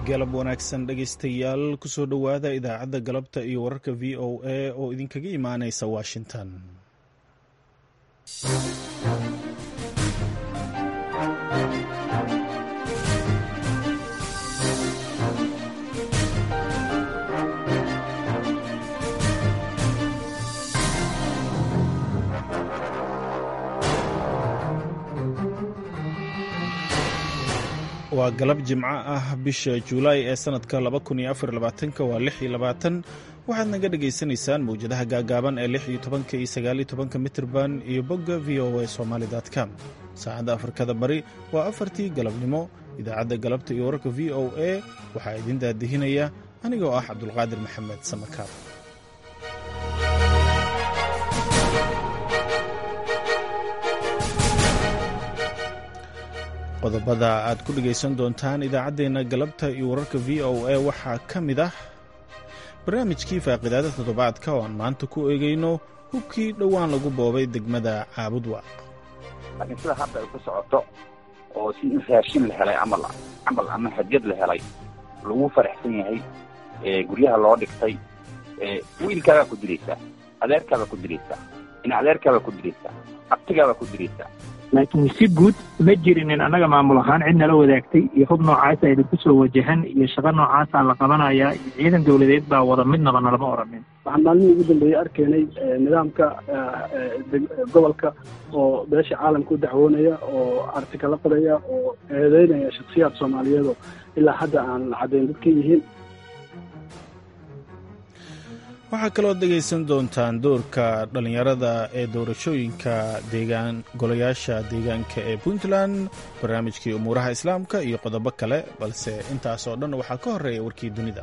galab wanaagsan dhegaystayaal kusoo dhowaada idaacadda galabta iyo wararka v o a oo idinkaga imaanaysa washington waa galab jimco ah bisha juulaay ee sanadka waa waxaad naga dhagaysanaysaan mawjadaha gaagaaban ee iyo mitrban iyo bogga v o a somalycom saacadda afrikada bari waa afartii galabnimo idaacadda galabta iyo wararka v o a waxaa idin daadihinaya anigoo ah cabdulqaadir maxamed samakaab qodobada aad ku dhegaysan doontaan idaacaddeenna galabta iyo wararka v o a waxaa ka mid ah barnaamijkii faaqidaada toddobaadka oo aan maanta ku eegayno hubkii dhowaan lagu boobay degmada caabudwaaq laakiin sida hadda ay ku socoto oo si in raashin la helay camal camal ama hadyad la helay lagu faraxsan yahay guryaha loo dhigtay wiilkaagaa ku diraysaa adeerkaabaa ku diraysaa in adeerkaabaa ku diraysaa abtigaabaa ku diraysaa laakiin si guud ma jirinin annaga maamul ahaan cid nala wadaagtay iyo hub noocaasa idinku soo wajahan iyo shaqo noocaasa la qabanayaa iyo ciidan dawladeed baa wada midnaba nalama oranin waxaan maalmihii ugu dambeeyey arkaynay nidaamka gobolka oo beesha caalamka u dacwoonaya oo artikala qoraya oo eedeynaya shaksiyaad soomaaliyeed oo ilaa hadda aan caddayn dadka yihiin waxaa kaloo dhegaysan doontaan doorka dhallinyarada ee doorashooyinka deegaan golayaasha deegaanka ee puntland barnaamijkii umuuraha islaamka iyo qodobo kale balse intaasoo dhan waxaa ka horreeya warkii dunida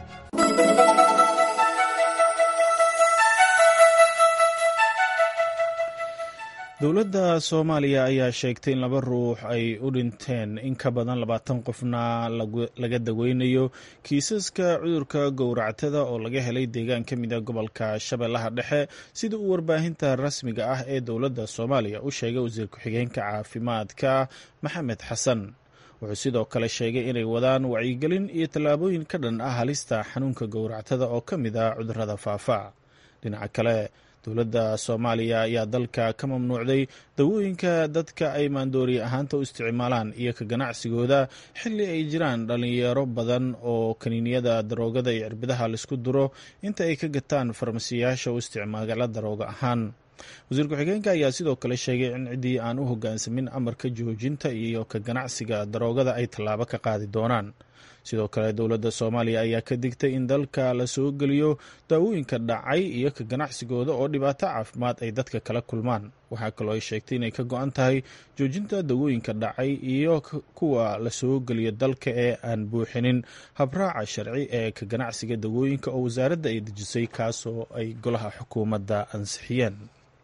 dowladda soomaaliya ayaa sheegtay in laba ruux ay u dhinteen in ka badan labaatan qofna laga daweynayo kiisaska cudurka gowractada oo laga helay deegaan ka mida gobolka shabeellaha dhexe sida uu warbaahinta rasmiga ah ee dowladda soomaaliya u sheegay wasiir ku-xigeenka caafimaadka maxamed xasan wuxuu sidoo kale sheegay inay wadaan wacyigelin iyo tallaabooyin ka dhan ah halista xanuunka gowractada oo ka mid ah cudurrada faafa dhinaca kale dowladda soomaaliya ayaa dalka ka mamnuucday dawooyinka dadka ay maandooriye ahaanta u isticmaalaan iyo ka ganacsigooda xilli ay jiraan dhallinyaro badan oo kaniiniyada daroogada iyo cirbidaha laisku duro inta ay ka gataan farmasiyaasha u isticmaala darooga ahaan wasiir ku-xigeenka ayaa sidoo kale sheegay in ciddii aan u hoggaansamin amarka joojinta iyo ka ganacsiga daroogada ay tallaabo ka qaadi doonaan sidoo kale dowladda soomaaliya ayaa ka digtay in dalka la soo geliyo daawooyinka dhacay iyo ka ganacsigooda oo dhibaato caafimaad ay dadka kala kulmaan waxaa kaloo ay sheegtay inay ka go-an tahay joojinta dawooyinka dhacay iyo kuwa la soo geliyo dalka ee aan buuxinin habraaca sharci ee ka ganacsiga dawooyinka oo wasaaradda ay dejisay kaasoo ay golaha xukuumadda ansixiyeen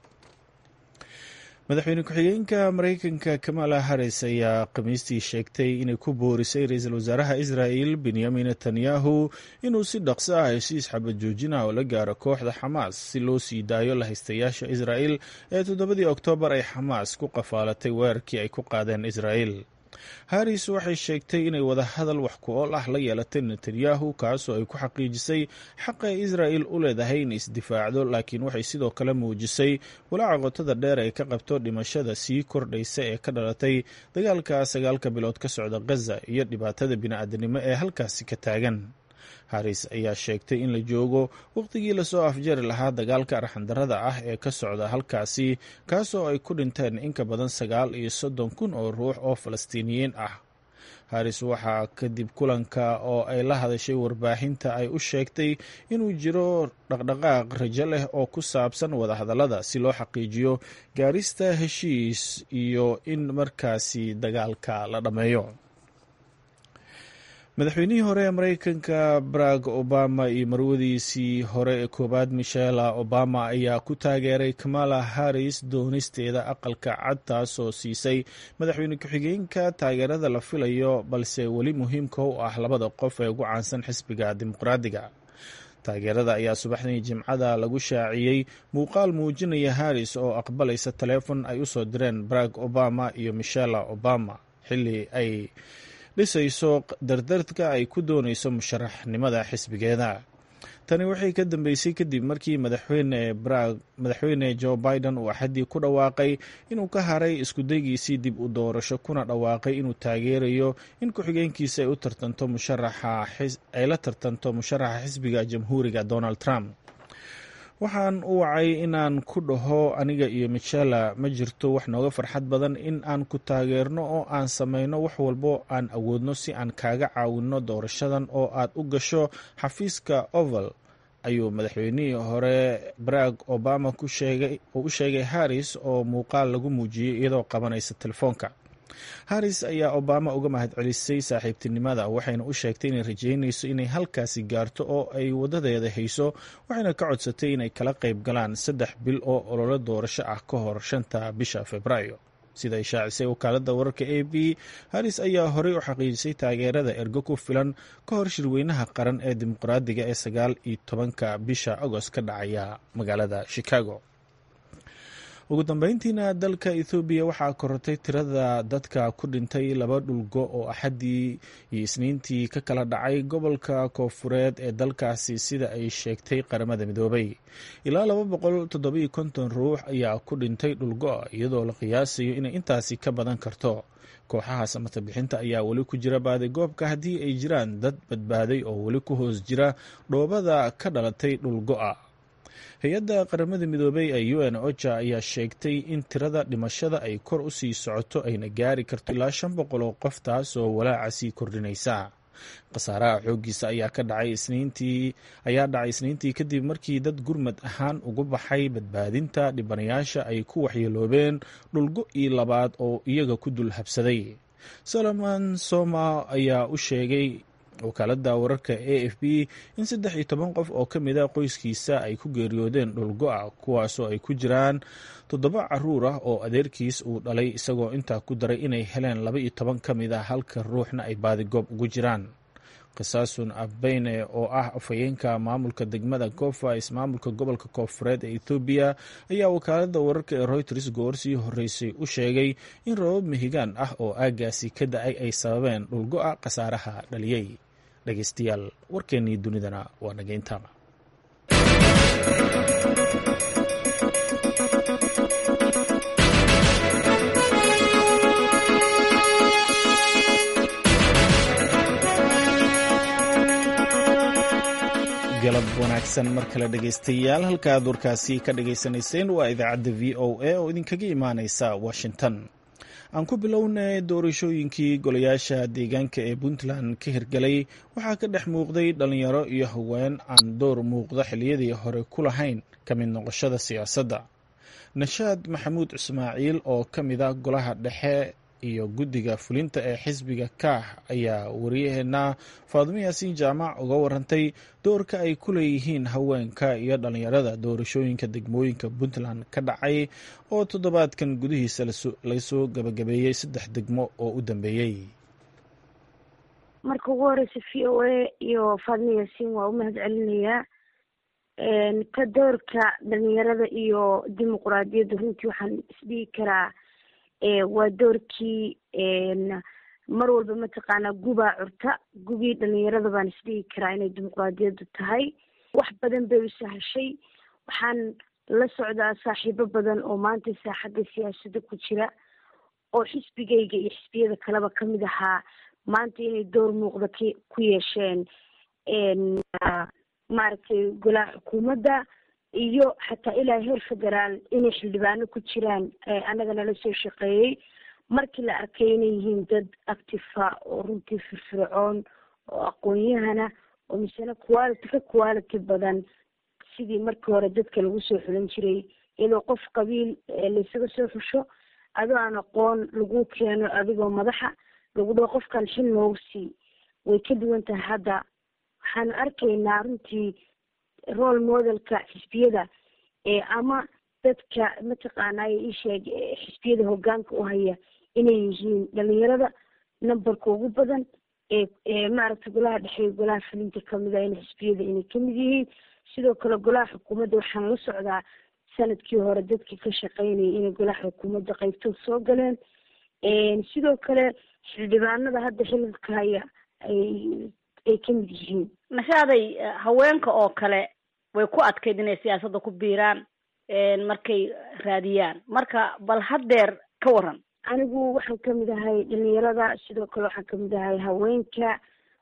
madaxweyne ku-xigeenka maraykanka kamala harris ayaa khamiistii sheegtay inay ku boorisay ra-iisul wasaaraha israa'el benyamin netanyahu inuu si dhaqso ah heshiis xabad joojina oo la gaaro kooxda xamaas si loo sii daayo lahaystayaasha israa'el ee toddobadii oktoobar ay xamaas ku qafaalatay weerarkii ay ku qaadeen israa'el harris waxay sheegtay inay wadahadal wax ku ool ah la yeelatay netanyahu kaasoo ay ku xaqiijisay xaqa israa'el u leedahay in isdifaacdo laakiin waxay sidoo kale muujisay walaaca qotada dheer ay ka qabto dhimashada sii kordhaysa ee ka dhalatay dagaalka sagaalka bilood ka socda gaza iyo dhibaatada bini'aadanimo ee halkaasi ka taagan haris ayaa sheegtay in la joogo wakhtigii lasoo afjari lahaa dagaalka arxandarada ah ee ka socda halkaasi kaasoo ay ku dhinteen in ka badan sagaal iyo soddon kun oo ruux oo falastiiniyiin ah haris waxaa kadib kulanka oo ay la hadashay warbaahinta ay u sheegtay inuu jiro dhaqdhaqaaq rajo leh oo ku saabsan wadahadallada si loo xaqiijiyo gaarista heshiis iyo in markaasi dagaalka la dhammeeyo madaxweynihii hore ee maraykanka barack obama iyo marwadiisii hore ee koowaad michela obama ayaa ku taageeray kamala harris doonisteeda aqalka cad taasoo siisay madaxweyne ku-xigeenka taageerada la filayo balse weli muhiimka u ah labada qof ee ugu caansan xisbiga dimuqraadiga taageerada ayaa subaxdii jimcada lagu shaaciyey muuqaal muujinaya harris oo aqbalaysa taleefon ay usoo direen barack obama iyo michela obama xilli ay dhisayso dardardka ay ku doonayso musharaxnimada xisbigeeda tani waxay ka dambeysay kadib markii madaxweyne brag madaxweyne joe biden uu axaddii ku dhawaaqay inuu ka haray iskudaygiisii dib u doorasho kuna dhawaaqay inuu taageerayo in ku-xigeenkiisa ay u tartanto musharaxa ay la tartanto musharaxa xisbiga jamhuuriga donald trump waxaan u wacay inaan ku dhaho aniga iyo michela ma jirto wax nooga farxad badan in aan ku taageerno oo aan samayno wax walbo aan awoodno si aan kaaga caawinno doorashadan oo aad u gasho xafiiska oval ayuu madaxweynihii hore barack obama ku sheegay oo u sheegay harris oo muuqaal lagu muujiyey iyadoo qabanaysa telefoonka harris ayaa obama uga mahadcelisay saaxiibtinimada waxayna u sheegtay inay rajeynayso inay halkaasi gaarto oo ay wadadeeda hayso waxayna ka codsatay inay kala qayb galaan saddex bil oo ololo doorasho ah ka hor shanta bisha februaayo sida ay shaacisay wakaaladda wararka a b harris ayaa horey u xaqiijisay taageerada ergo ku filan ka hor shirweynaha qaran ee dimuqraadiga ee sagaal iyo tobanka bisha agost ka dhacaya magaalada chicago ugu dambeyntiina dalka ethoobiya waxaa korortay tirada dadka ku dhintay laba dhulgo oo axaddii iyo isniintii ka kala dhacay gobolka koofureed ee dalkaasi sida ay sheegtay qaramada midoobay ilaa laba boqol toddobiyo konton ruux ayaa ku dhintay dhulgo iyadoo la qiyaasayo inay intaasi ka badan karto kooxaha samata bixinta ayaa weli ku jira baadigoobka haddii ay jiraan dad badbaaday oo weli ku hoos jira dhoobada ka dhalatay dhulgo'a hay-adda qaramada midoobey ee u n oja ayaa sheegtay in tirada dhimashada ay kor u sii socoto ayna gaari karto ilaa shan boqol oo qof taas oo walaaca sii kordhinaysa khasaaraha xooggiisa ayaa ka dhacay isniintii ayaa dhacay isniintii kadib markii dad gurmad ahaan ugu baxay badbaadinta dhibanayaasha ay ku waxyeeloobeen dhulgo io labaad oo iyaga ku dul habsaday solomon soma ayaa u sheegay wakaaladda wararka a f b in saddex iyo toban qof oo ka mid a qoyskiisa ay ku geeriyoodeen dhulgo-a kuwaasoo ay ku jiraan toddoba caruur ah oo adeerkiis uu dhalay isagoo intaa ku daray inay heleen laba iyo toban ka mid a halka ruuxna ay baadigoob ugu jiraan qisaasun abeyne oo ah afhayeenka maamulka degmada gofa ismaamulka gobolka koofureed ee ethoobiya ayaa wakaaladda wararka ee reuters goor sii horeysay u sheegay in rabab mihigaan ah oo aagaasi ka da-ay ay sababeen dhulgo-a khasaaraha dhaliyey dhegeystayaal warkeennii dunidana waa nageynta galab wanaagsan mar kale dhegeystayaal halka aad warkaasi ka dhagaysanayseen waa idaacadda v o a oo idinkaga imaaneysa washington aan ku bilownay doorashooyinkii golayaasha deegaanka ee puntland ka hirgalay waxaa ka dhex muuqday dhalinyaro iyo haween aan door muuqda xiliyadii hore ku lahayn ka mid noqoshada siyaasadda nashaad maxamuud ismaaciil oo ka mid a golaha dhexe iyo guddiga fulinta ee xisbiga kaah ayaa wariyaheena faadimo yaasiin jaamac uga warantay doorka ay ku leeyihiin haweenka iyo dhalinyarada doorashooyinka degmooyinka puntland ka dhacay oo toddobaadkan gudihiisa laga soo gabagabeeyey saddex degmo oo u dambeeyey marka ugu horeysa v o a iyo faadimo yaasiin waa u mahad celinayaa ka doorka dhalinyarada iyo dimuquraadiyadda runtii waxaan isdhihi karaa waa doorkii mar walba mataqaanaa gubaa curta gubii dhalinyarada baan isdhihi karaa inay dimuquraadiyaddu tahay wax badan bay u sahashay waxaan la socdaa saaxiibo badan oo maanta saaxadda siyaasadda ku jira oo xisbigayga iyo xisbiyada kaleba kamid ahaa maanta inay door muuqda k ku yeesheen maaragtay golaha xukuumadda iyo xataa ilaa heer federaal inay xildhibaano ku jiraan annaga nala soo shaqeeyey markii la arkay inay yihiin dad actifa oo runtii firfircoon oo aqoon-yahana oo misena quality ka quality badan sidii markii hore dadka lagu soo xulan jiray iyadoo qof qabiil laysaga soo xusho adoo aan aqoon lagu keeno adigoo madaxa lagu dhaho qofkan xil noogu sii way ka duwan tahay hadda waxaanu arkaynaa runtii role modelka xisbiyada ama dadka mataqaanay isheeg xisbiyada hogaanka u haya inay yihiin dhalinyarada numberka ugu badan ee maaragtay golaha dhexe golaha fulinta kamid a in xisbiyada inay kamid yihiin sidoo kale golaha xukuumadda waxaan la socdaa sanadkii hore dadkii ka shaqeynayay inay golaha xukuumadda qeybtood soo galeen sidoo kale xildhibaanada hadda xililka haya ay ay ka mid yihiin nashaaday haweenka oo kale way ku adkayd inay siyaasadda ku biiraan markay raadiyaan marka bal haddeer ka waran anigu waxaan kamid ahay dhalinyarada sidoo kale waxaan kamid ahay haweenka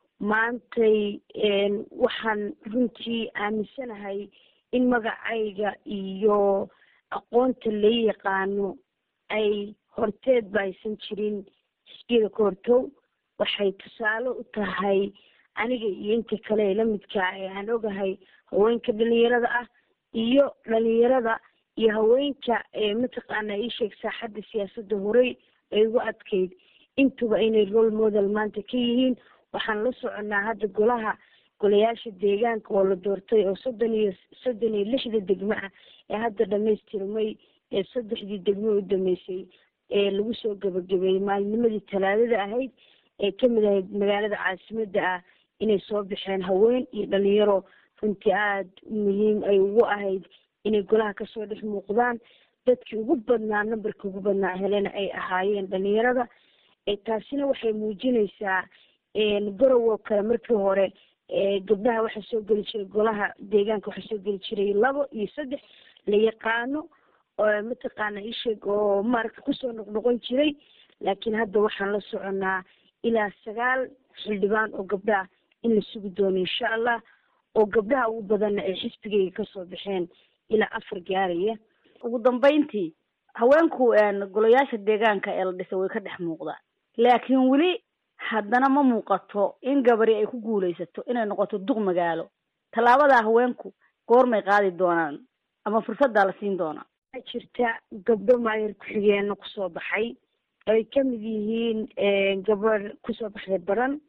maantay waxaan runtii aaminsanahay in magacayga iyo aqoonta la yaqaano ay horteed ba aysan jirin xisbiyada ka hortow waxay tusaale u tahay aniga iyo inta kale ee lamidkaa ee aan ogahay haweenka dhalinyarada ah iyo dhalinyarada iyo haweenka mataqaana iisheeg saaxadda siyaasadda horey ay ugu adkayd intuba inay role model maanta ka yihiin waxaan la soconaa hadda golaha golayaasha deegaanka oo la doortay oo soddon iyo soddon iyo lixda degmo ah ee hadda dhamaystirmay ee saddexdii degmo u dhameysay ee lagu soo gabagabeeyey maalinimadii talaadada ahayd ee kamid ahayd magaalada caasimada ah inay soo baxeen haween iyo dhalinyaro runtii aada muhiim ay ugu ahayd inay golaha kasoo dhex muuqdaan dadkii ugu badnaa numberkii ugu badnaa helena ay ahaayeen dhalinyarada taasina waxay muujinaysaa garow oo kale markii hore gabdhaha waxaa soo geli jiray golaha deegaanka waxaa soo geli jiray labo iyo saddex la yaqaano mataqaana isheeg oo maaragta kusoo noqnoqon jiray laakiin hadda waxaan la soconaa ilaa sagaal xildhibaan oo gabdhaah in la sugi doono insha allah oo gabdhaha ugu badanna ay xisbigayga kasoo baxeen ilaa afar gaaraya ugu dambeyntii haweenku golayaasha deegaanka ee la dhisay way ka dhex muuqdaan laakiin weli haddana ma muuqato in gabari ay ku guulaysato inay noqoto duq magaalo tallaabadaa haweenku goormay qaadi doonaan ama fursaddaa la siin doonaa waxaa jirta gabdho maayar ku-xigeenno kusoo baxay ay kamid yihiin gabar kusoo baxday baran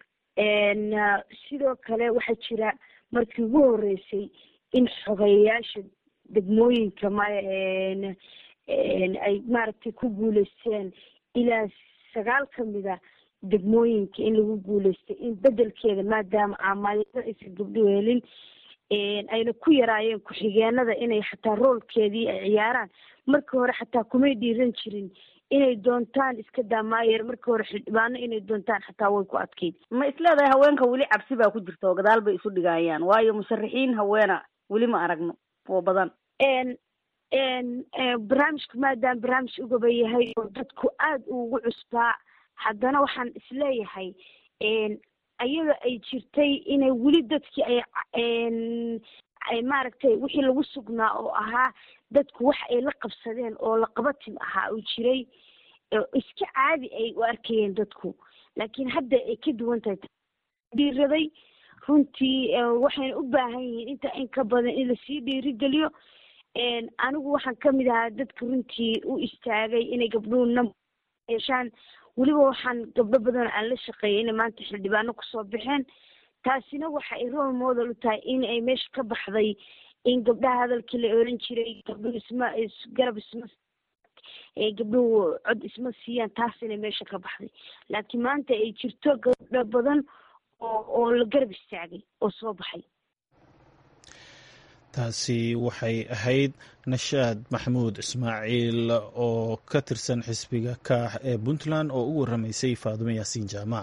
sidoo kale waxaa jira markii ugu horeysay in xogeyayaasha degmooyinka ma ay maaragtay ku guuleysteen ilaa sagaal kamida degmooyinka in lagu guuleystay in bedelkeeda maadaama aamaayada aysan gabdho helin ayna ku yaraayeen ku-xigeenada inay xataa roolkeedii ay ciyaaraan markii hore xataa kumay dhiiran jirin inay doontaan iska daa maayer markii hore xildhibaano inay doontaan xataa way ku adkayd ma isleedahay haweenka weli cabsi baa ku jirta oo gadaal bay isu dhigayaan waayo musharaxiin haweena weli ma aragno oo badan barnaamijku maadaama barnaamij ugaba yahay oo dadku aada ugu cusbaa haddana waxaan isleeyahay ayada ay jirtay inay weli dadkii ay ay maaragtay wixii lagu sugnaa oo ahaa dadku wax ay la qabsadeen oo laqabatim ahaa uu jiray iska caadi ay u arkayeen dadku laakiin hadda ay ka duwan tahay dhiiraday runtii waxayna u baahan yihiin inta in ka badan in lasii dhiirigeliyo anigu waxaan kamid ahaa dadka runtii u istaagay inay gabdhuhu number yeeshaan weliba waxaan gabdho badan aan la shaqeeyay inay maanta xildhibaano kusoo baxeen taasina waxa ay role model u tahay in ay meesha ka baxday in gabdhaha hadalkii la oran jiray gabdhuhu isma garab isma gabdhuhu cod isma siiyaan taas inay meesha ka baxday laakiin maanta ay jirto gabdho badan oo oo la garab istaagay oo soo baxay taasi waxay ahayd nashaad maxamuud ismaaciil oo ka tirsan xisbiga kaax ee puntland oo u waramaysay faadumo yaasiin jaamac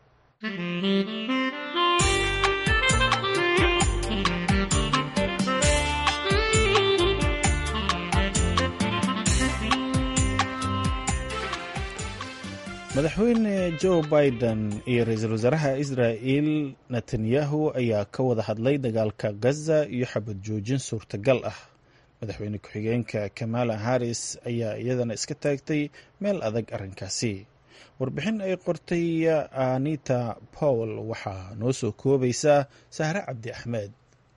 madaxweyne joe biden iyo ra-iisul wasaaraha israa'il netanyahu ayaa ka wada hadlay dagaalka gaza iyo xabad joojin suurtagal ah madaxweyne ku-xigeenka kamala harris ayaa iyadana iska taagtay meel adag arrinkaasi warbixin ay qortay anita powell waxaa noo soo koobaysaa sahre cabdi axmed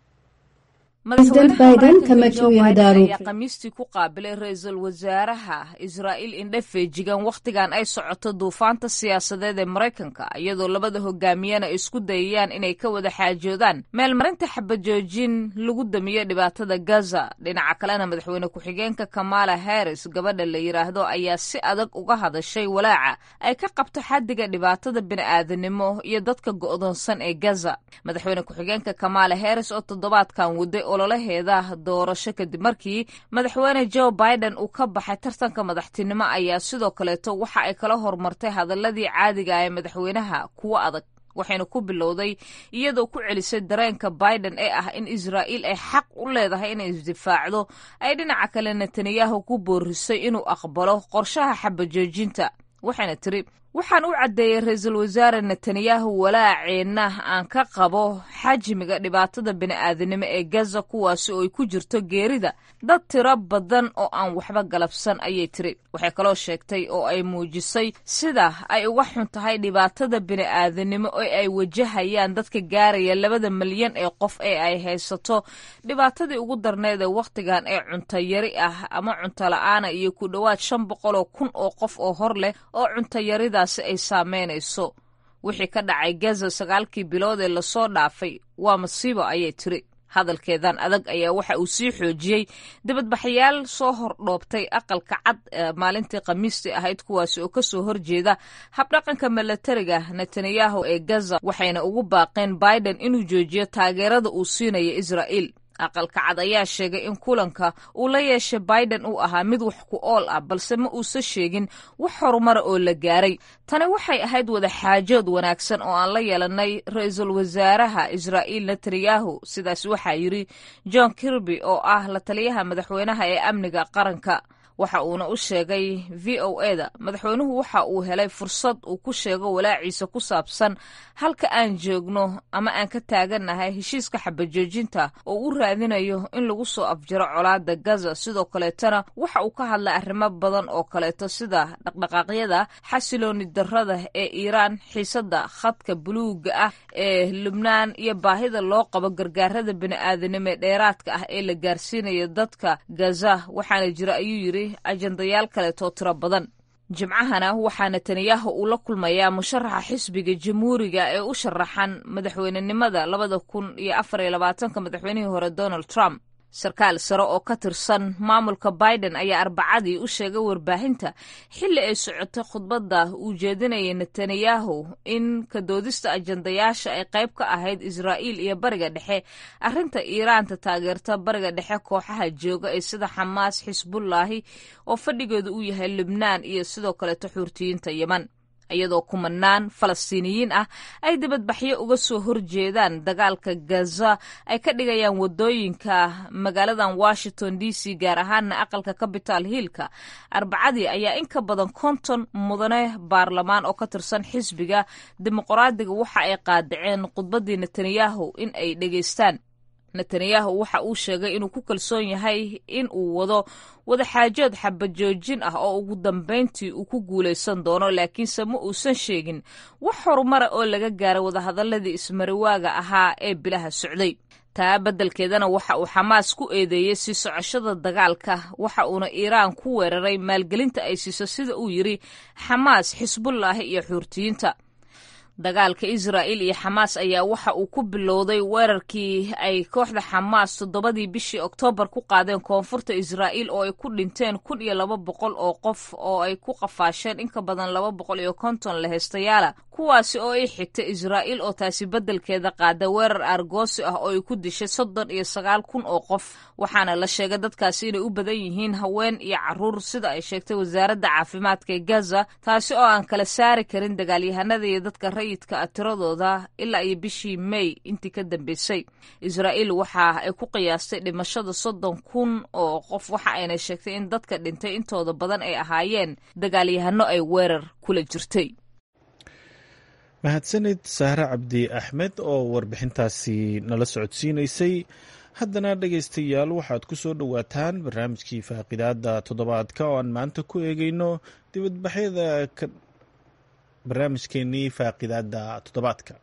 ayaa khamiistii ku qaabilay ra-iisul wasaaraha israa'iil indhe feejigan wakhtigan ay socoto duufaanta siyaasadeed ee maraykanka iyadoo labada hogaamiyana ay isku dayayaan inay ka wada xaajoodaan meelmarinta xabajoojin lagu damiyo dhibaatada gaza dhinaca kalena madaxweyne ku-xigeenka kamala harris gabadha la yidhaahdo ayaa si adag uga hadashay walaaca ay ka qabto xaddiga dhibaatada bini'aadanimo iyo dadka go'doonsan ee gaza madaxweyne ku-xigeenka kamala harris oo toddobaadkan waday ololaheeda doorasho kadib markii madaxweyne joe biden uu ka baxay tartanka madaxtinimo ayaa sidoo kaleeto waxa ay kala hormartay hadaladii caadiga ah ee madaxweynaha kuwo adag waxayna ku bilowday iyadoo ku celisay dareenka biden ee ah in israa'iil ay xaq u leedahay inay isdifaacdo ay dhinaca kale netanyahu ku boorisay inuu aqbalo qorshaha xabajoojinta waxayna tiri waxaan u caddeeyey ra-iisul wasaare netanyahu walaaceenna aan ka qabo xajmiga dhibaatada bini'aadanimo ee gaza kuwaasi oo ay ku jirto geerida dad tiro badan oo aan waxba galabsan ayay tiri waxay kaloo sheegtay oo ay muujisay sida ay uga xun tahay dhibaatada bini'aadanimo oo ay wajahayaan dadka gaaraya labada milyan ee qof ee ay haysato dhibaatadii ugu darneed ee wakhtigan ee cuntayari ah ama cuntola-aana iyo ku dhowaad shan boqoloo kun oo qof oo hor leh oo cuntayarida ay saameynayso wixii ka dhacay gaza sagaalkii bilood ee lasoo dhaafay waa masiibo ayay tiri hadalkeedan adag ayaa waxa uu sii xoojiyey dibadbaxayaal soo hordhoobtay aqalka cad maalintii khamiistii ahayd kuwaasi oo kasoo horjeeda habdhaqanka milatariga netanyahu ee gaza waxayna ugu baaqeen biden inuu joojiyo taageerada uu siinayo israa'iil aqalka cad ayaa sheegay in kulanka uu la yeeshay biden uu ahaa mid wax ku ool ah balse ma uusan sheegin wax horumara oo la gaaray tani waxay ahayd wada xaajood wanaagsan oo aan la yeelanay ra-iisul wasaaraha israa'iil netanyahu sidaas waxaa yidri john kirby oo ah la taliyaha madaxweynaha ee amniga qaranka waxa uuna u sheegay v o e da madaxweynuhu waxa uu helay fursad uu ku sheego walaaciisa ku saabsan halka aan joogno ama aan ka taagannahay heshiiska xabajoojinta oo u raadinayo in lagu soo afjaro colaada gaza sidoo kaleetana waxa uu ka hadlay arrimo badan oo kaleeto sida dhaqdhaqaaqyada xasilooni darrada ee iiraan xiisadda khadka buluuga ah ee lubnaan iyo baahida loo qabo gargaarada bini'aadanimo ee dheeraadka ah ee la gaarsiinayo dadka gaza waxaana jira ayuu yidhi ajandayaal kaleetoo tiro badan jimcahana waxaa netanyahu uu la kulmayaa musharaxa xisbiga jamhuuriga ee u sharaxan madaxweynenimada labada kun iyo afar iyo labaatanka madaxweynihii hore donald trump sarkaal sare oo ka tirsan maamulka biden ayaa arbacadii u sheegay warbaahinta xilli ay socotay khudbadda uu jeedinayay netanyahu in kadoodista ajandayaasha ay qayb ka ahayd israa'iil iyo bariga dhexe arrinta iiraanta taageerta bariga dhexe kooxaha jooga ee sida xamaas xisbullaahi oo fadhigeedu uu yahay lubnaan iyo sidoo kaleeto xuurtiyiinta yeman iyadoo kumanaan falastiiniyiin ah ay dibadbaxyo uga soo horjeedaan dagaalka gaza ay ka dhigayaan wadooyinka magaaladan washington d c gaar ahaana aqalka capital hillka arbacadii ayaa in ka badan konton mudane baarlamaan oo ka tirsan xisbiga dimuqraadiga waxa ay qaadaceen khudbaddii netanyahu in ay dhegaystaan netanyahu waxa uu sheegay inuu ku kalsoon yahay in uu wado wadaxaajood xabajoojin ah oo ugu dambayntii uu ku guulaysan doono laakiinse ma uusan sheegin wax horumara oo laga gaaray wadahadaladii ismariwaaga ahaa ee bilaha socday taa beddelkeedana waxa uu xamaas ku eedeeyey sii socoshada dagaalka waxa uuna iiraan ku weeraray maalgelinta ay siiso sida uu yidri xamaas xisbullaahi iyo xuurtiyiinta dagaalka israa'il iyo xamaas ayaa waxa uu ku bilowday weerarkii ay kooxda xamaas toddobadii bishii oktoobar ku qaadeen koonfurta israa'iil oo ay ku dhinteen kun iyo laba boqol oo qof oo ay ku qafaasheen in ka badan laba boqol iyo konton laheystayaala kuwaasi oo ay xigtay israa'iil oo taasi beddelkeeda qaada weerar aargoosi ah oo ay ku dishay soddon iyo sagaal kun oo qof waxaana la sheegay dadkaasi inay u badan yihiin haween iyo caruur sida ay sheegtay wasaaradda caafimaadka ee gaza taasi oo aan kala saari karin dagaalyahanada iyo dadka rayidka ah tiradooda ilaa iyo bishii may intii ka dambeysay israa'iil waxa ay ku qiyaastay dhimashada soddon kun oo qof waxa ayna sheegtay in dadka dhintay intooda badan ay ahaayeen dagaalyahano ay weerar kula jirtay mahadsanid sahre cabdi axmed oo warbixintaasi nala socodsiinaysay haddana dhegaystayaal waxaad ku soo dhowaataan barnaamijkii faaqidaada toddobaadka oo aan maanta ku eegeyno dibadbaxyada barnaamijkeenii faaqidaada toddobaadka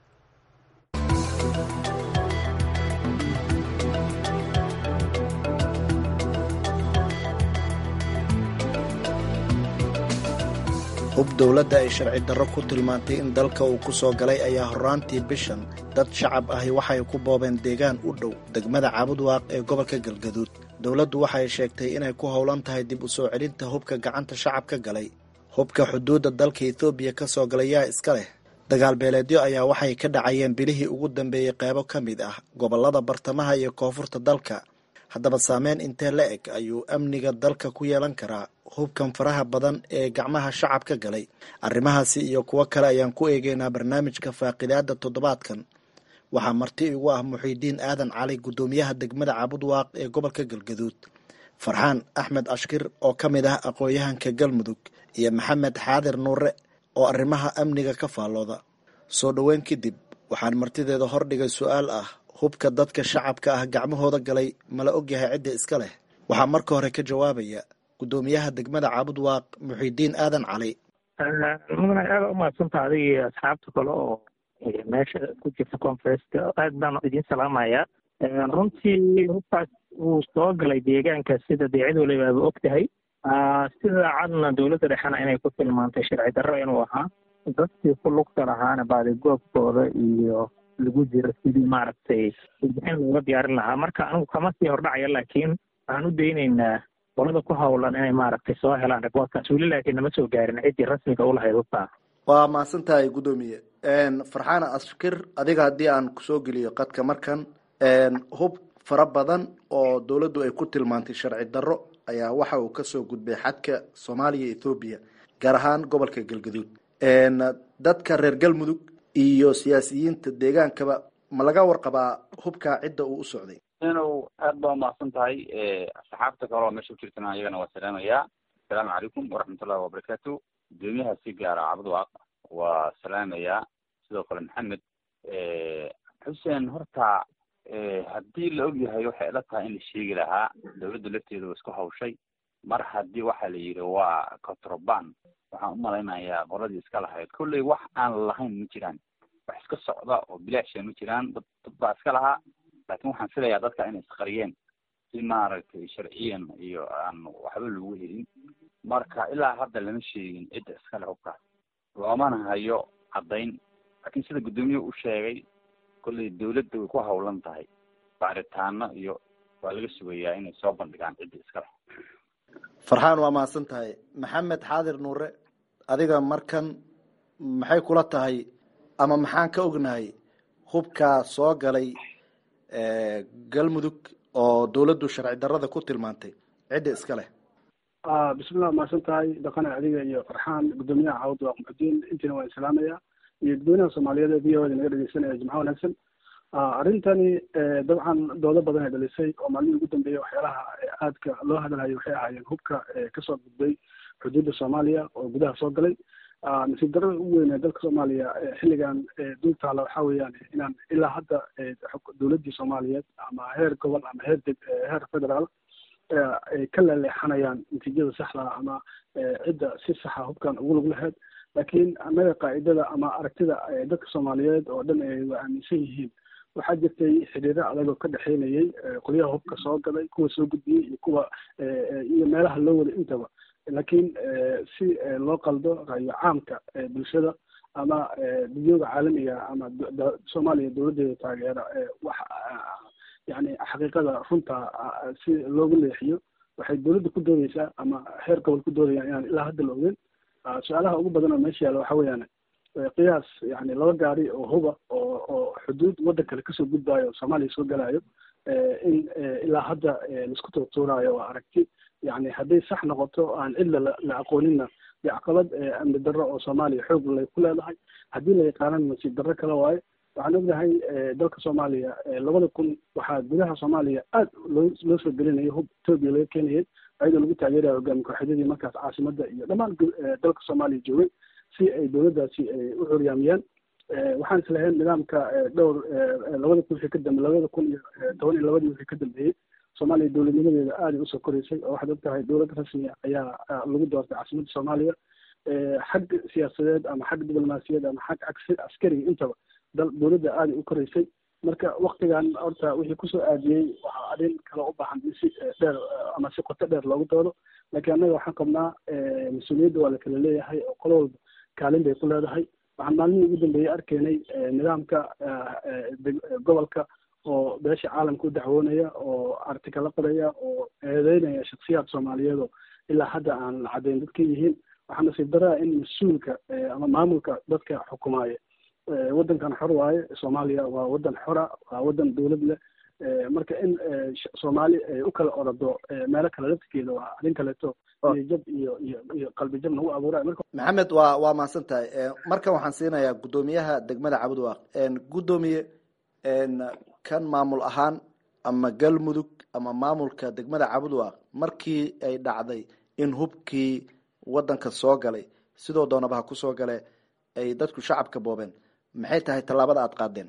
hub dowladda ay sharci darro ku tilmaantay in dalka uu ku soo galay ayaa horraantii bishan dad shacab ahi waxay ku boobeen deegaan u dhow degmada caabudwaaq ee gobolka galgaduud dowladdu waxay sheegtay inay ku howlan tahay dib u soo celinta hubka gacanta shacabka galay hubka xuduudda dalka etoobiya ka soo galay yaa iska leh dagaal beeleedyo ayaa waxay ka dhacayeen bilihii ugu dambeeyey qeybo ka mid ah gobolada bartamaha iyo koonfurta dalka haddaba saameyn intee la eg ayuu amniga dalka ku yeelan karaa hubkan faraha badan ee gacmaha shacabka galay arrimahaasi iyo kuwo kale ayaan ku eegeynaa barnaamijka faaqidaada toddobaadkan waxaa marti igu ah muxiidiin aadan cali guddoomiyaha degmada cabudwaaq ee gobolka galgaduud farxaan axmed ashkir oo ka mid ah aqoon-yahanka galmudug iyo maxamed xaadir nuure oo arrimaha amniga ka faallooda soo dhoweyn kadib waxaan martideeda hordhigay su-aal ah hubka dadka shacabka ah gacmahooda galay mala ogyahay cidda iska leh waxaa marka hore ka jawaabaya guddoomiyaha degmada caabudwaaq muxiidiin aadan cali mudane aada umahadsanta adiga iyo asxaabta kale oo meesha ku jirta conferenska aad baan idiin salaamayaa runtii hubkaas wuu soo galay deegaanka sida dee cid waliba aaba og tahay sida cadna dowladda dhexena inay ku tilmaantay sharci darro inuu ahaa dadkii ku lugta lahaana baadigoobkooda iyo lagu jiro sidii maaragtay warbixin looga diyaarin lahaa marka anigu kama sii hordhacaya laakiin waxaan u daynaynaa qolada ku hawlan inay maaragtay soo helaan riboortkaas weli laakiin nama soo gaarin ciddii rasmiga ulahayd hubkaa waa mahadsan tahay guddoomiye farxaan ashkir adiga haddii aan kusoo geliyo qadka markan hub fara badan oo dowladdu ay ku tilmaantay sharci darro ayaa waxa uu kasoo gudbay xadka soomaaliya ethoobiya gaar ahaan gobolka galgaduud dadka reer galmudug iyo siyaasiyiinta deegaankaba ma laga warqabaa hubkaa cidda uu u socday inow aad baa umahadsan tahay asxaabta kale oo meesha kujirtana iyagana waa salaamayaa asalaamu calaykum waraxmatullahi wabarakaatu gudoomiyaha si gaara cabdwaaq waa salaamayaa sidoo kale maxamed xuseen horta haddii la ogyahay waxay ila tahay in la sheegi lahaa dawladda lafteeda waa isku hawshay mar haddii waxa la yidhi waa controban waxaan umalaynayaa qoladii iska lahayd kolley wax aan lahayn ma jiraan wax iska socda oo bilaasha ma jiraan dad dad baa iska lahaa laakin waxaan filayaa dadka inay isqariyeen si maaragtay sharciyan iyo aan waxba lagu helin marka ilaa hadda lama sheegin cidda iskale hubkaas loomana hayo caddayn laakiin sida guddoomiyahu u sheegay kolley dawladda way ku hawlan tahay baaritaano iyo waa laga sugayaa inay soo bandhigaan cidda iskale farxaan waa mahadsan tahay maxamed xaadir nuure adiga markan maxay kula tahay ama maxaan ka ognahay hubkaa soo galay galmudug oo dawladdu sharci darrada ku tilmaantay cidda iska leh bismillah mahadsan tahay dhaqane adiga iyo farxaan guddoomiyaha cawd waa muxudiin intiina waan islaamaya iyo dadweynaha soomaaliyeed ee v o da naga dhegeysanaya jimco wanaagsan arrintani dabcan doodo badan ay dhalisay oo maalmihii ugu dambeeyay waxyaalaha aadka loo hadalhayo waxay ahaayeen hubka kasoo gudbay xuduudda soomaaliya oo gudaha soo galay nasiib darrada ugu weyn ee dalka soomaaliya xilligan dul taala waxa weeyaan inaan ilaa hadda dowladdii soomaaliyeed ama heer gobol ama heer deg heer federaal ay ka laleexanayaan natiijada saxda ama cidda si saxa hubkan ugu lug lahayd laakiin annaga qaa'idada ama aragtida dadka soomaaliyeed oo dhan ay wa aaminsan yihiin waxaa jirtay xiriiro adag oo ka dhexeynayay qolyaha hubka soo galay kuwa soo gudbiyey iyo kuwa iyo meelaha loo wada intaba laakiin si loo qaldo ra'yo caamka bulshada ama dunyooga caalamiga ama soomaaliya dowladdeeda taageera wax yani xaqiiqada runta si loogu leexiyo waxay dowladda ku doodeysaa ama heer gobol ku doodayaan inaan ilaa hadda la ogeyn su-aalaha ugu badan oo meesha yaalla waxa weeyaan qiyaas yani laba gaari oo huba oo oo xuduud waddan kale kasoo gudbaayo oo soomaaliya soo galaayo in ilaa hadda laisku tuurtuuraayo waa aragti yani hadday sax noqoto aan cidla la aqooninna dee caqabad amni darro oo soomaaliya xoog lay ku leedahay haddii la yaqaanana nasiib darro kale waayo waxaan ognahay dalka soomaaliya labada kun waxaa gudaha soomaaliya aad loo loo soo gelinaya hub etoobiya laga keenayay ayadoo lagu taageeraya hogaami kooxyadii markaas caasimada iyo dhammaan dalka soomaaliya joogay si ay dowladdaasi u curyaamiyaan waxaan islahayn nidaamka dhowr labada kun wixii ka dambe labada kun iyo toban iyo labadii wixii ka dambeeyey soomaaliya dowladnimadeeda aaday usoo koreysay oo waxaad og tahay dowlad rasmi ayaa lagu doortay caasimadda soomaaliya xag siyaasadeed ama xag diblomaasiyaed ama xag askariga intaba dowladda aaday u koreysay marka waktigan horta wixii kusoo aadiyey waxaa arrin kale u baahan in si dheer ama si qoto dheer loogu doodo laakiin annaga waxaan qabnaa mas-uuliyadda waa la kala leeyahay oo qolo walba kaalin bay ku leedahay waxaan maalmihii ugu dambeeyey arkaynay nidaamka gobolka oo beesha caalamka u dacwoonaya oo artikala qoraya oo eedeynaya shaksiyaad soomaaliyeed oo ilaa hadda aan caddayn dadka yihiin waxaa nasiib daraa in mas-uulka ama maamulka dadka xukumaaya waddankan xor waaye soomaaliya waa waddan xora waa waddan dowlad leh marka in soomaali ay u kala orado meelo kale laftigeeda waa arrin kaleeto iyo jab iyo iyo iyo qalbi jab nagu abuuraya marka maxamed waa waa mahadsan tahay markan waxaan siinayaa guddoomiyaha degmada cabudwaaq guddoomiye kan maamul ahaan ama galmudug ama maamulka degmada cabudwaaq markii ay dhacday in hubkii waddanka soo galay sidoo doonaba ha kusoo gale ay dadku shacabka boobeen maxay tahay tallaabada aada qaadeen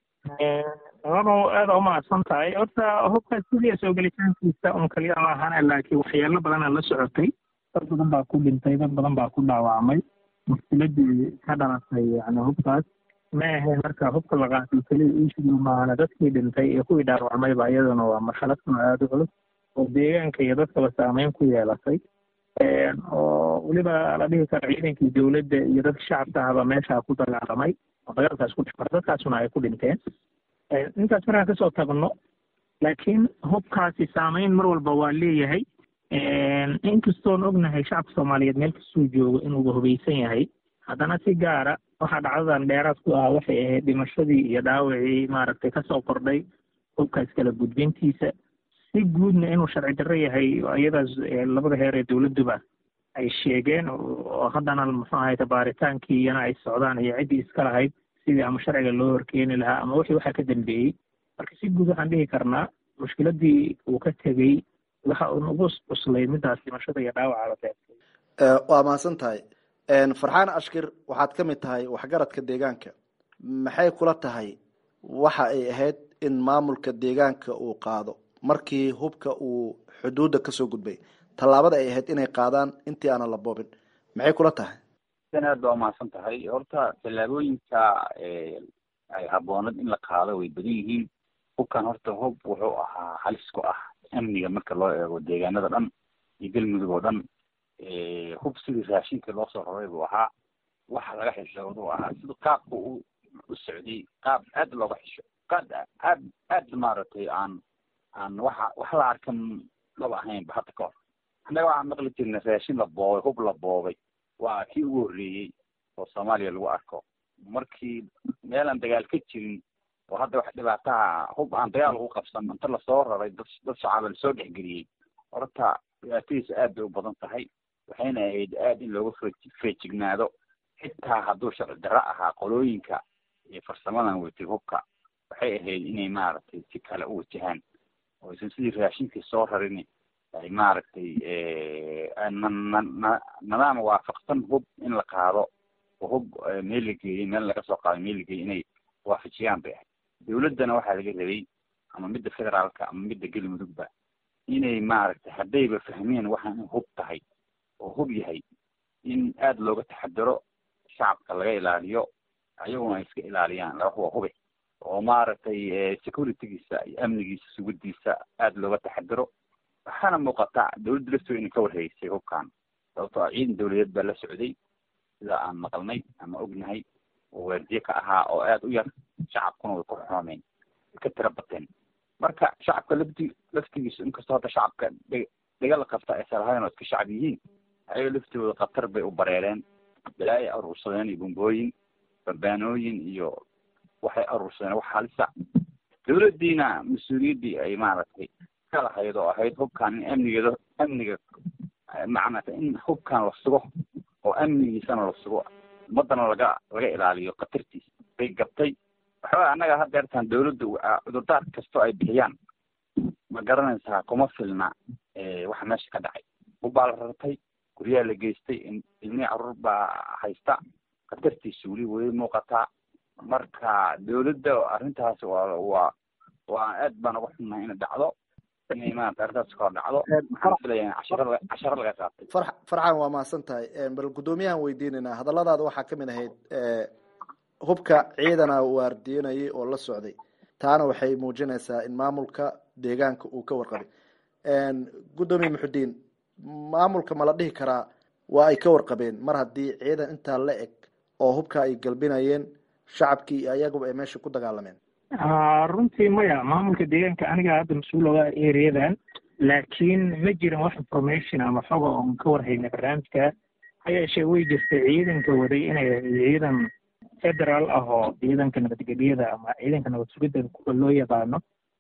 ado aada umahadsan tahay horta hubkaas sidiia soo gelitaankiisa un kaliya ma ahana laakiin waxyaalo badana la socotay dad badan baa ku dhintay dad badan baa ku dhaawacmay mushkiladii ka dhalatay yani hubkaas ma ahayn marka hubka la qaatay keliya iishigu maahana dadkii dhintay iyo kuwii dhaawacmayba iyaduna waa marxalad kun aada u culus oo deegaanka iyo dadkaba saameyn ku yeelatay oo weliba la dhihi karo ciidankii dowladda iyo dadka shacabka ahba meeshaa ku dagaalamay oo dagaalkaas ku dhexmara dadkaasuna ay ku dhinteen intaas markaan kasoo tagno laakiin hubkaasi saameyn mar walba waa leeyahay inkastoon ognahay shacabka soomaaliyeed meel kastuu joogo inuuba hubaysan yahay haddana si gaara waxaa dhacdadan dheeraad ku ah waxay ahayd dhimashadii iyo dhaawacii maaragtay kasoo kordhay hubkaas kala gudbintiisa si guudna inuu sharci darro yahay iyadaas labada heer ee dowladduba ay sheegeen oo haddana muxuu ahayta baaritaankii iyana ay socdaan iyo ciddii iska lahayd sidii ama sharciga loo horkeeni lahaa ama wixii waxaa ka dambeeyey marka si guud waxaan dhihi karnaa mushkiladii uu ka tegey waxa uu nagu cuslay midaas dhimashada iyo dhaawaca waa mahadsan tahay farxaan ashkir waxaad ka mid tahay waxgaradka deegaanka maxay kula tahay waxa ay ahayd in maamulka deegaanka uu qaado markii hubka uu xuduudda kasoo gudbay tallaabada ay ahayd inay qaadaan intii aanan la boobin maxay kula tahay aad baa umahadsan tahay horta tallaabooyinka ay habboonad in la qaado way badan yihiin hubkan horta hub wuxuu ahaa halis ku ah amniga marka loo eego deegaanada dhan iyo galmudug oo dhan hub sidii raashinka loo soo raray buu ahaa waxa laga xishoodu ahaa sida qaabka u u socday qaab aad looga xisho qaad aad aad maaragtay aan aan waxa wax la arkan laba ahaynba hadda ka hor annaga waxaan maqli jirnay raashin la boobay hub la boobay waa kii ugu horreeyey oo soomaaliya lagu arko markii meelaan dagaal ka jirin oo hadda wax dhibaataha hub aan dagaal lagu qabsan inta lasoo raray dad dad shacaba lasoo dhexgeliyey horta dhibaatadiisa aad bay u badan tahay waxayna ahayd aad in looga fe feejignaado xitaa hadduu sharci darro ahaa qolooyinka iyo farsamadan watay hubka waxay ahayd inay maaragtay si kale u wajahaan oo aysan sidii raashinkii soo rarin ay maaragtay nadaam waafaqsan hub in la qaado oo hub meel la geeyey meel laga soo qaado meel la geeyey inay waafajiyaan bay ahayd dawladdana waxaa laga rabay ama midda federaalka ama midda galmudugba inay maaragtay haddayba fahmeen waxaan in hub tahay oo hub yahay in aada looga taxadaro shacabka laga ilaaliyo ayaguna ay iska ilaaliyaan laba waa hube oo maaragtay securitygiisa iyo amnigiisa sugadiisa aada looga taxadaro waxaana muuqata dawladda laftooda inay ka warhaysay hubkan sababtoo ah ciidan dawladeed baa la socday sida aan maqalnay ama ognahay oo waardiye ka ahaa oo aada u yar shacabkuna way ku xoomeen way ka tira bateen marka shacabka lafti laftigiisu inkastoo hadda shacabka dhe dhegal qabta aysan lahayn oo iska shacab yihiin ayaga laftooda khatar bay u bareereen balaayo aruursadeen iyo bumbooyin babaanooyin iyo waxay aruursadeen wax halisa dawladdiina mas-uuliyaddii ay maaragtay ka lahayd oo ahayd hubkan in amnigeeda amniga macnata in hubkan la sugo oo amnigiisana la sugo ummadana laga laga ilaaliyo khatartiisa bay gabtay waxba annaga haddeertaan dawladda cudurdaar kastoo ay bixiyaan ma garanaysaa kuma filna waxa meesha ka dhacay hubbaa la rartay guryaha la geystay ilmihii caruur baa haysta khatartiisa weli way muuqataa marka dawladda arrintaas waa waa waa aad baan uga xunnahay inay dhacdo inay maarata arrintaas kahor dhacdo waxaan filaya cashara casharo laga qaatay far farxan waa mahadsan tahay bal guddoomiyahan weydiinaynaa hadalladaada waxaa kamid ahayd hubka ciidana waardiyanayay oo la socday taana waxay muujinaysaa in maamulka deegaanka uu ka warqabay guddoomiye muxudiin maamulka ma la dhihi karaa waa ay ka warqabeen mar haddii ciidan intaa la eg oo hubka ay galbinayeen shacabkii iyo ayaguba ay meesha ku dagaalameen runtii maya maamulka deegaanka aniga hadda mas-uul oga ereyadan laakiin ma jirin wax information ama xoga oon ka warhaynay barnaamijka ha yeeshee way jirtay ciidanka waday inay ciidan federaal ah oo ciidanka nabadgelyada ama ciidanka nabad sugidda kuwa loo yaqaano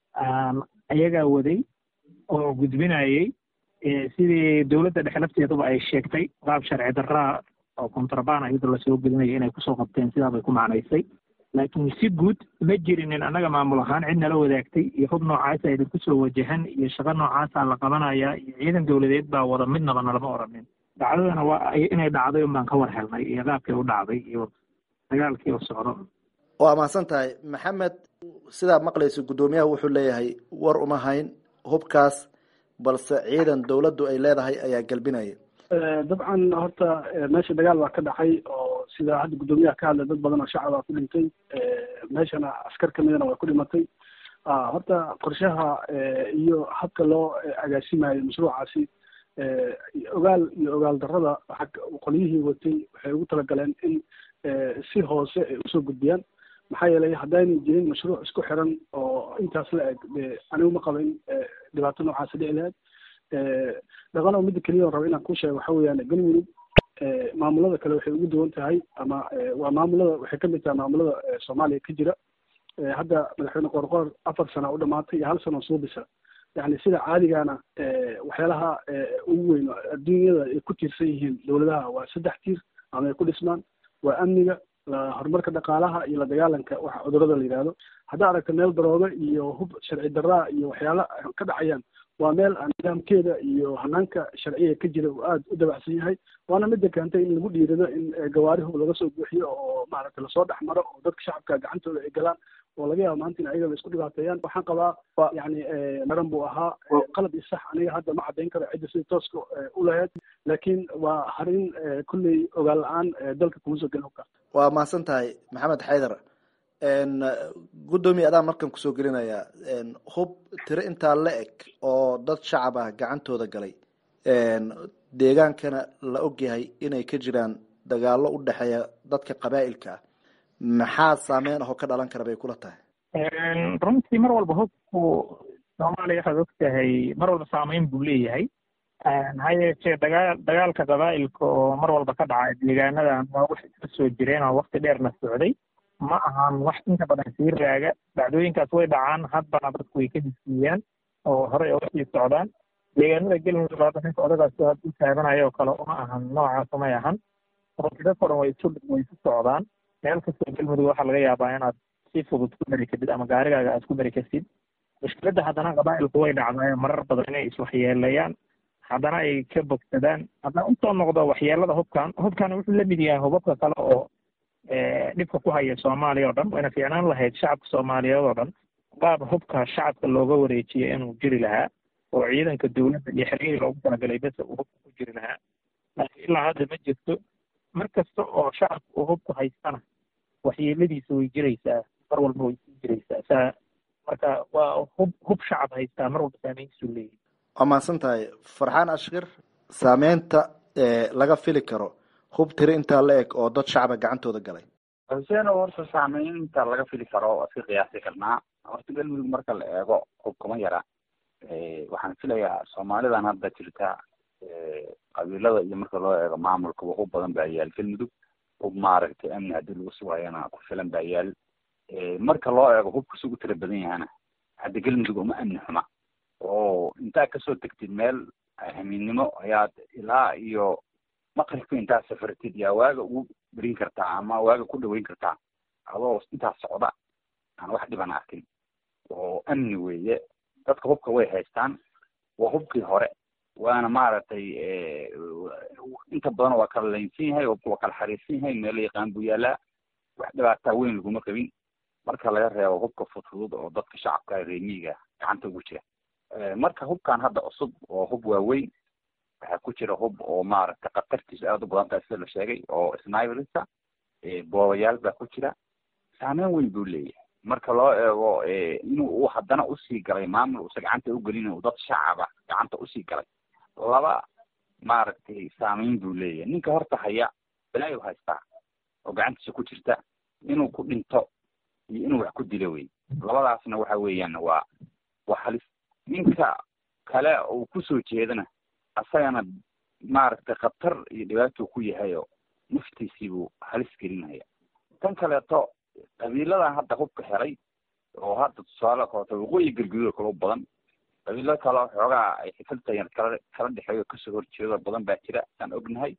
ayagaa waday oo gudbinayay sidii dowladda dhexe lafteeduba ay sheegtay qaab sharci darraa oo kontrabaan iyadoo lasoo gudinayo inay kusoo qabteen sidaa bay ku macnaysay laakiin si guud ma jirinin annaga maamul ahaan cid nala wadaagtay iyo hub noocaasa idinku soo wajahan iyo shaqo noocaasaa la qabanayaa iyo ciidan dowladeed baa wada midnaba nalama oranin dhacdadana waa inay dhacday un baan ka war helnay iyo qaabkii u dhacday iyo dagaalkii u socdo waa mahadsan tahay maxamed sidaa maqlayso guddoomiyaha wuxuu leeyahay war uma hayn hubkaas balse ciidan dowladdu ay leedahay ayaa galbinaya dabcan horta meesha dagaal baa ka dhacay oo sida hadda guddoomiyaha ka hadlay dad badan oo shacabaa ku dhintay meeshana askar kamidana way ku dhimatay horta qorshaha iyo habka loo agaasimayo mashruucaasi ogaal iyo ogaal darrada qolyihii watay waxay ugu talagaleen in si hoose ay usoo gudbiyaan maxaa yeelay haddaynan jirin mashruuc isku xiran oo intaas la eg anigu ma qaba in dhibaato noocaasi dhici lahayd dhaqan oo midda keliya oo raba inaan ku sheego waxa weeyaan galmudug maamulada kale waxay ugu duwan tahay ama waa maamulada waxay kamid tahay maamulada soomaaliya ka jira hadda madaxweyne qoorqoor afar sana u dhamaatay iyo hal sano suubisa yani sida caadigana waxyaalaha ugu weyn adduunyada ay ku tiirsan yihiin dowladaha waa saddex tiir ama ay ku dhismaan waa amniga horumarka dhaqaalaha iyo la dagaalanka waxa cudurada la yidhaahdo haddaa aragta meel darooga iyo hub sharci daraa iyo waxyaala ka dhacayaan waa meel nidaamkeeda iyo hanaanka sharciga ka jira uu aada u dabacsan yahay waana mida keentay in lagu dhiirado in gawaarihu laga soo buuxiyo oo maaragtay lasoo dhex maro oo dadka shacabka gacantooda ay galaan oo laga yaabo maanta in ayaga la isku dhibaateeyaan waxaan qabaa yani maran buu ahaa qalad iyo sax aniga hadda ma caddayn karo cidda sida tooska u lahayd laakiin waa harin kulley ogaal la-aan dalka kuma soo gelin hubka waa mahadsan tahay maxamed xaydar guddoomiye adaan markan kusoo gelinaya hub tiro intaa la eg oo dad shacab ah gacantooda galay deegaankana la ogyahay inay ka jiraan dagaalo u dhexeeya dadka qabaa'ilka ah maxaa saameyn ahoo ka dhalan kara bay kula tahay runtii mar walba hubku soomaaliya waxaad og tahay mar walba saameyn buu leeyahay ha yeeshee dagaal dagaalka qabaa'ilka oo mar walba ka dhaca deegaanadan waa wax iska soo jireen oo wakti dheerna socday ma ahan wax inta badan sii raaga dhacdooyinkaas way dhacaan haddana dadku way ka hisiiyaan oo horey oga sii socdaan deegaanada galmudug hadda ninka odagaas had u taabanaya oo kale uma ahan noocaas umay ahan dadka dhan way isu way isu socdaan meel kastoo galmudug waxaa laga yaabaa inaad si fudud ku dari kadid ama gaarigaaga aad ku dari kartid mushkiladda haddana qabaa'ilku way dhacdaa marar badan inay iswaxyeelayaan haddana ay ka bogsadaan haddana usoo noqdo waxyeelada hubkan hubkan wuxuu la mid yahay hubabka kale oo dhibka ku haya soomaaliya oo dhan wayna fiicnaan lahayd shacabka soomaaliyeed oo dhan qaab hubka shacabka looga wareejiyo inuu jiri lahaa oo ciidanka dowladda iyo xerihii loogu talagalay bese uu hubka ku jiri lahaa laakiin ilaa hadda ma jirto mar kasta oo shacabka uu hubku haystana waxyeeladiisa way jiraysaa mar walba way sii jiraysaa saa marka waa hub hub shacab haystaa mar walba saameyntiisuu leeyahay waa mahadsan tahay farxaan ashkir saameynta laga fili karo hub tiri intaa la eg oo dad shacaba gacantooda galay xuseen oo horta saameynta laga fili karo waa iska qiyaasi karnaa horta galmudug marka la eego hub kuma yara waxaan filayaa soomaalidan hadda jirta qabiilada iyo marka loo eego maamulkaba hub badan baa yaal galmudug hub maaragtay amni haddii lagu sugayana ku filan baa yaal marka loo eego hubka sugu tira badan yahana hadda galmudug uma amni xuma oo intaa kasoo tegtid meel hamiinnimo ayaad ilaa iyo maqribka intaad safartid yaa waaga ugu berin kartaa ama waaga ku dhaweyn kartaa adoo intaas socda aan wax dhiban arkin oo amni weeye dadka hubka way haystaan waa hubkii hore waana maaragtay inta badan waa kala laynsan yahay hubka waa kala xariirsan yahay meelo yaqaan buu yaalaa wax dhibaataa weyn laguma qabin marka laga reebo hubka fudfudud oo dadka shacabka reemiiga gacanta ugu jira marka hubkan hadda cusub oo hub waaweyn waxaa ku jira hub oo maaragtay khatartiisa aada u badan tahay sida la sheegay oo sniberisa boobayaal baa ku jira saameyn weyn buu leeyahay marka loo eego inuu uu haddana usii galay maamul uusa gacanta ugelin uu dad shacaba gacanta usii galay laba maaragtay saameyn buu leeyahay ninka horta haya balaayu haystaa oo gacantiisa ku jirta inuu ku dhinto iyo inuu wax ku dilo wey labadaasna waxa weeyaan waa waa halis ninka kale uu kusoo jeedana asagana maaragtay khatar iyo dhibaatuu ku yahay oo naftiisii buu halis gelinaya tan kaleeto qabiiladan hadda hubka helay oo hadda tusaale kaleeto waqooyi galguduud kale u badan qabiilo kale xoogaa ay xifiltayan kala kala dhexeeyo kasoo horjeedo badan baa jira aan ognahay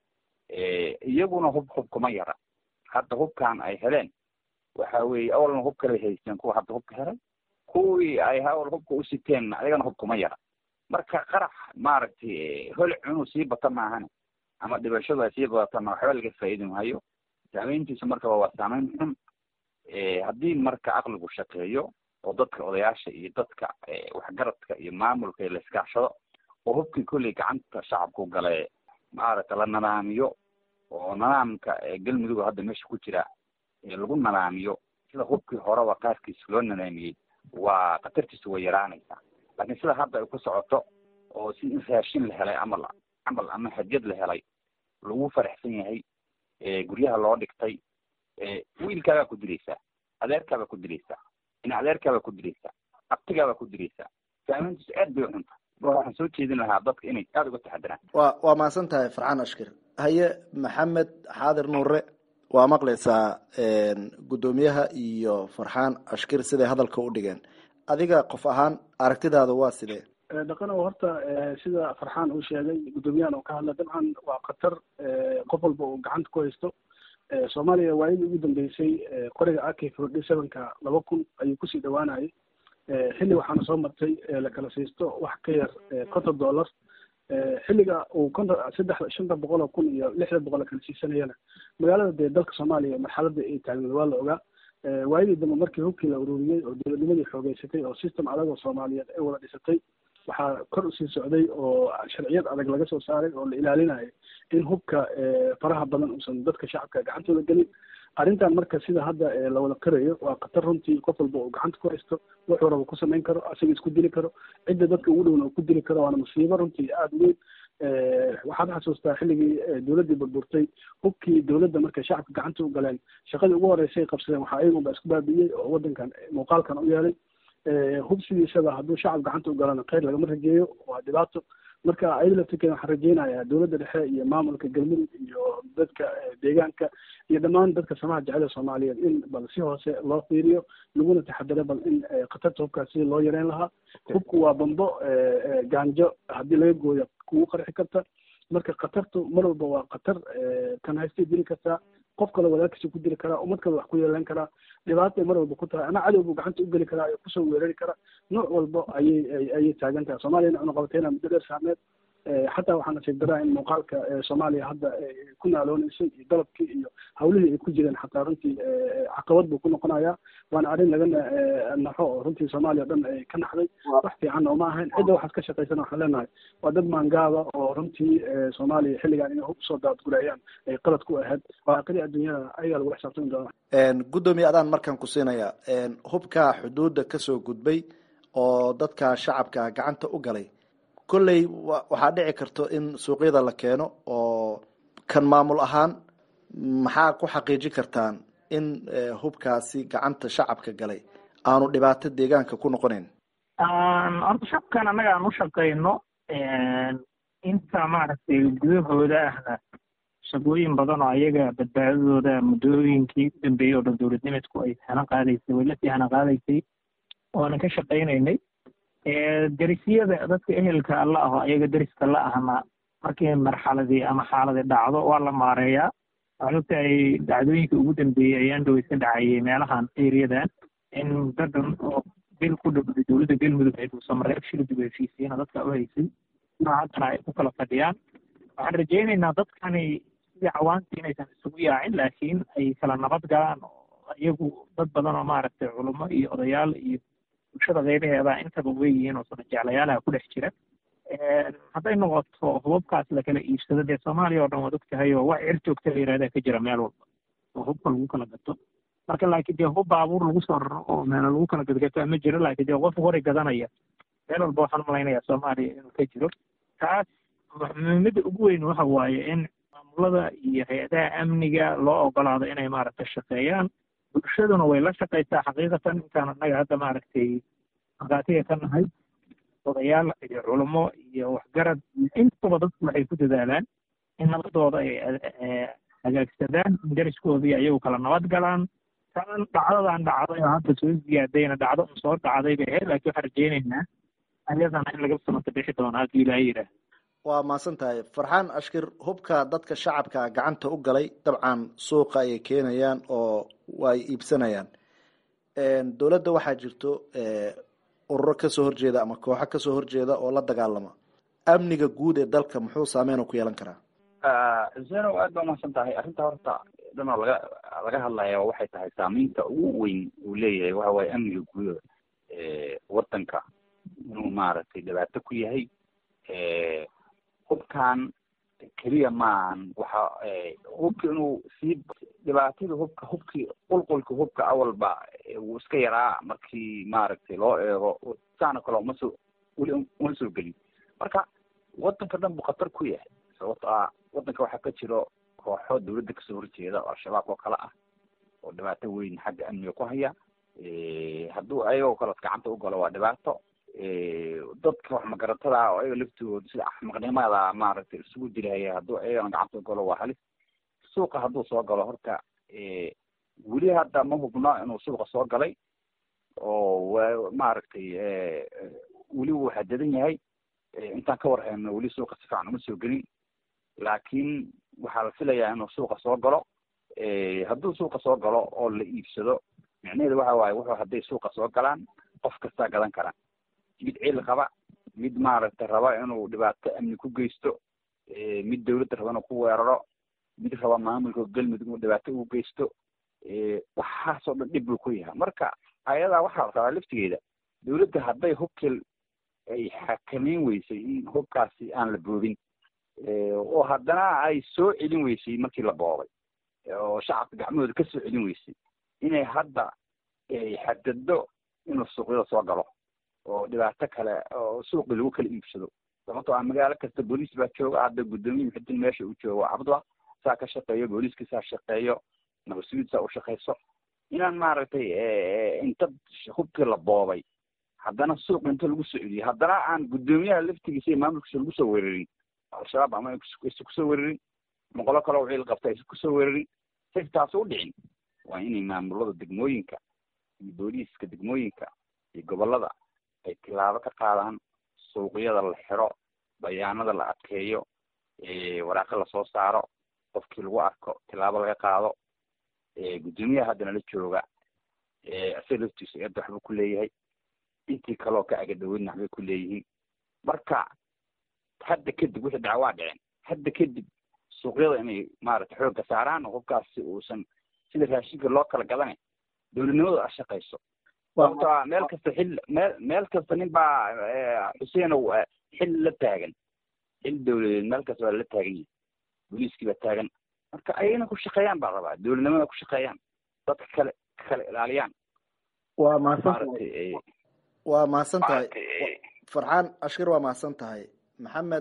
iyaguna hub hub kuma yara hadda hubkan ay heleen waxa weeye awalna hub kale haysteen kuwa hadda hubka helay kuwii ay awal hubka u siteen ayagana hub kuma yara marka qarax maaragtay holic inuu sii bata maahane ama dhibashadu ay sii badatana waxba laga faa'iidi maayo saameyntiisa markaba waa saameyn xun haddii marka aqligu shaqeeyo oo dadka odayaasha iyo dadka waxgaradka iyo maamulka iyo laiskaashado oo hubkii kolley gacanta shacabku gale maaragta la nadaamiyo oo nidaamka galmudug hadda meesha ku jira lagu nadaamiyo sida hubkii horeba qaarkiis loo nadaamiyey waa khatartiisa way yaraanaysaa laakiin sida hadda ay ku socoto oo si in raashin la helay amal camal ama hadiyad la helay lagu faraxsan yahay guryaha loo dhigtay wiilkaagaa ku dilaysaa adeerkaabaa ku dilaysaa in adeerkaabaa ku dilaysaa abtigaabaa ku dilaysaa saameyntiisu aad bay xunta marka waxaan soo jeedin lahaa dadka inay aada uga taxadiraan wa waa mahadsan tahay farxaan ashkir haye maxamed xaadir nuure waa maqlaysaa guddoomiyaha iyo farxaan ashkir siday hadalka u dhigeen adiga qof ahaan aragtidaada waa sidee dhaqanow horta sida farxaan uu sheegay guddoomiyahan oo ka hadla dabcan waa khatar qof walba uu gacanta ku haysto soomaaliya waayadii ugu dambeysay qoriga ak forty sevenka laba kun ayuu kusii dhawaanayay xilli waxaana soo martay la kala siisto wax ka yar konton dollar xilliga uu konton saddex shanta boqol oo kun iyo lixda boqol kala siisanayana magaalada dee dalka soomaaliya marxaladda ay taagneed waa la ogaa waayadii dambe markii hubkii la ururiyey oo dowladnimadii xoogeysatay oo system adag oo soomaaliyeed ay wada dhisatay waxaa kor usii socday oo sharciyad adag laga soo saaray oo la ilaalinayo in hubka faraha badan uusan dadka shacabka gacantooda gelin arrintan marka sida hadda la wada qirayo waa khatar runtii qof walba uu gacanta ku haysto wuxuu raba ku samayn karo asaga isku dili karo cidda dadka ugu dhowna uu ku dili karo waana musiibo runtii aada weyn waxaad xasuustaa xilligii dowladdii burburtay hubkii dowladda markay shacabka gacanta u galeen shaqadii ugu horreysay qabsadeen waxaa iyagunba isku baabi'iyey oo waddankan muuqaalkan u yeelay hub sidiisaba hadduu shacab gacanta u galana kheyr lagama rajeeyo waa dhibaato marka ayada laftirkeeda waxaan rajeynayaa dowladda dhexe iyo maamulka galmudug iyo dadka deegaanka iyo dhammaan dadka samaha jecela soomaaliyeed in bal si hoose loo fiiriyo laguna taxadaro bal in khatarta hubkaas sidii loo yareyn lahaa hubku waa bambo gaanjo haddii laga gooyo kugu qarxi karta marka khatartu mar walba waa khatar kan haystay dili kartaa qof kale walaalkiisa ku dili karaa ummad kale wax ku yeelan karaa dhibaatay mar walba ku tahay ama cadow buu gacanta u geli karaa kusoo weerari kara nooc walba ayay ayay taagan tahay soomaaliyana cunaqabateyna muddo dheer saameed xataa waxaa nasiib daraa in muuqaalka soomaaliya hadda ku naalooneysay iyo dalabkii iyo hawlihii ay ku jireen xataa runtii caqabad buu ku noqonayaa waana arrin laga naxo oo runtii soomaaliya o dhan ay ka naxday wax fiican oo ma ahayn cidda waxaad ka shaqaysana waxaan leenahay waa dad maangaaba oo runtii soomaaliya xilligan inay hub soo daadgurayaan ay qalad ku ahayd waaqidii adduunyada ayagaa lagula xisaabtami doona guddoomiye adaan markaan ku siinaya hubka xuduudda kasoo gudbay oo dadka shacabka gacanta u galay kolley waxaa dhici karto in suuqyada la keeno oo kan maamul ahaan maxaa ku xaqiijin kartaan in hubkaasi gacanta shacabka galay aanu dhibaato deegaanka ku noqonayn horta shacabkan annaga aan u shaqayno inta maaragtay gudahooda ahna shaqooyin badan oo ayaga badbaadadooda muddooyinkii u dambeeyey oo dhan dowladnimadku ay hana qaadaysay way lasii hana qaadaysay oonan ka shaqaynaynay derisyada dadka ehelka alla aho ayaga deriska la ahna markii marxaladii ama xaaladii dhacdo waa la maareeyaa waxay ogtahay dhacdooyinka ugu dambeeyey ayaan dhaweysan dhacayay meelahan eriyadan in dadan oo bil ku dhowday dowladda galmudug ay dhuusamareeb shilidib heshiisiina dadka u haysay haddana ay ku kala fadhiyaan waxaan rajaynaynaa dadkani sidii cawaantii inaysan isugu yaacin laakiin ay kala nabad galaan oo iyagu dad badan oo maaragtay culummo iyo odayaal iyo bulshada qeybaheeda intaba weyihiin oo sana jeclayaalaha ku dhex jira hadday noqoto hubabkaas lakala iibsado dee soomaaliya oo dhan waad ogtahay oo wax cir joogta la yihahdaa ka jira meel walba oo hubka lagu kala gato marka laakiin dee hub baabuur lagu soo raro oo meelo lagu kala gadgato ma jiro laakiin dee qof hori gadanaya meel walba waxaan umalaynaya soomaaliya inuu ka jiro taas muhiimada ugu weyn waxa waaye in maamulada iyo hay-adaha amniga loo ogolaado inay maaragtay shaqeeyaan bulshaduna way la shaqaysaa xaqiiqatan intaan annaga hadda maaragtay maqaatiga ka nahay odayaal iyo culummo iyo waxgarad intaba dadku waxay ku dadaalaan in nabadooda ay hagaagsadaan in dariskoodii ayagu kala nabad galaan tan dhacdadan dhacday oo hadda soo ziyaadayna dhacdo un soo dhacday bay ahayd laakiin waxaan rajeynaynaa ayadana in laga samata bixi doono haddii ilaa yidhaah waa mahadsan tahay farxaan ashkir hubka dadka shacabka gacanta u galay dabcan suuqa ayay keenayaan oo ay iibsanayaan dowladda waxaa jirto ururo kasoo horjeeda ama kooxo kasoo horjeeda oo la dagaalama amniga guud ee dalka muxuu saameyn ku yeelan karaa zeno aad baa umahadsan tahay arrinta horta dhanoo laga laga hadlaya waxay tahay saameynta ugu weyn uu leeyahay waxa waaye amniga guud wadanka inuu maaragtay dhibaato ku yahay hubkan keliya maahan waxa hubka inuu sii dhibaatada hubka hubkii qulqulka hubka awalba wuu iska yaraa markii maaragtay loo eego saana kale uma soo weli uma soo gelin marka wadanka dhan buu khatar ku yahay sababto ah wadanka waxaa ka jiro kooxo dawladda kasoo horjeeda oo al-shabaab oo kale ah oo dhibaato weyn xagga amniga ku haya hadduu ayagoo kaleod gacanta u galo waa dhibaato dadka wax magaratada ah oo ayaga laftooda sida axmaqnimada maaragtay isugu diraya hadduu ayagana gacanta u galo waa halis suuqa hadduu soo galo horta weli hadda ma hubno inuu suuqa soo galay oo wa maaragtay weli wuu xadadan yahay intaan ka warhayno weli suuqa si fiican uma soo gelin laakiin waxaa la filayaa inuu suuqa soo galo hadduu suuqa soo galo oo la iibsado micnaheedu waxa waaye wuxuu hadday suuqa soo galaan qof kastaa gadan kara mid cil qaba mid maaragtay raba inuu dhibaato amni ku geysto mid dawladda raba inuu ku weeraro mid raba maamulka galmudug inuu dhibaato ugu geysto waxaasoo dhan dhib buu ku yahay marka ayadaa waxaa la rabaa laftigeeda dawladda hadday hubkii ay xakameyn weysay in hubkaasi aan la boobin oo haddana ay soo celin weysay markii la boobay oo shacabka gacmahooda ka soo celin weysay inay hadda xadaddo inuu suuqyada soo galo oo dhibaato kale oo suuqi lagu kala iibsado sababtoo ah magaalo kasta booliis baa jooga hadda guddoomiye muxudin meesha uu joogo cabdla saa ka shaqeeyo booliiska saa shaqeeyo nabadsuud saa u shaqeyso inaan maaragtay inta hubkii la boobay haddana suuq inta lagu soo celiyo haddana aan guddoomiyaha laftigiisa iyo maamulkiisa lagu soo weerarin al-shabaab ama aysa kusoo weerarin moqolo kale oo ciil qabta aysa kusoo weerarin say taas u dhicin waa inay maamulada degmooyinka iyo booliiska degmooyinka iyo gobolada ay tilaabo ka qaadaan suuqyada la xiro bayaanada la adkeeyo waraaqo lasoo saaro qofkii lagu arko tilaabo laga qaado guddoomiyaha haddana la jooga isaga laftiisa eedda waxbuu ku leeyahay intii kaleoo ka agadhaweydna waxbay ku leeyihiin marka hadda kadib wixii dhaca waa dhiceen hadda kadib suuqyada inay maaragtay xoogga saaraan oo hubkaasi uusan sida raashinka loo kala gadane dowladnimadu a shaqayso sababto a meel kasta xil meel meel kasta nin baa xuseenow xil la taagan xil dawladeed meel kasta waa la taagan yahay booliiskii baa taagan marka ayagana ku shaqeeyaan baa rabaa dowladnimada ku shaqeeyaan dadka kale kala ilaaliyaan waa mahadsantahay waa mahadsan tahay farxaan ashkir waa mahadsan tahay maxamed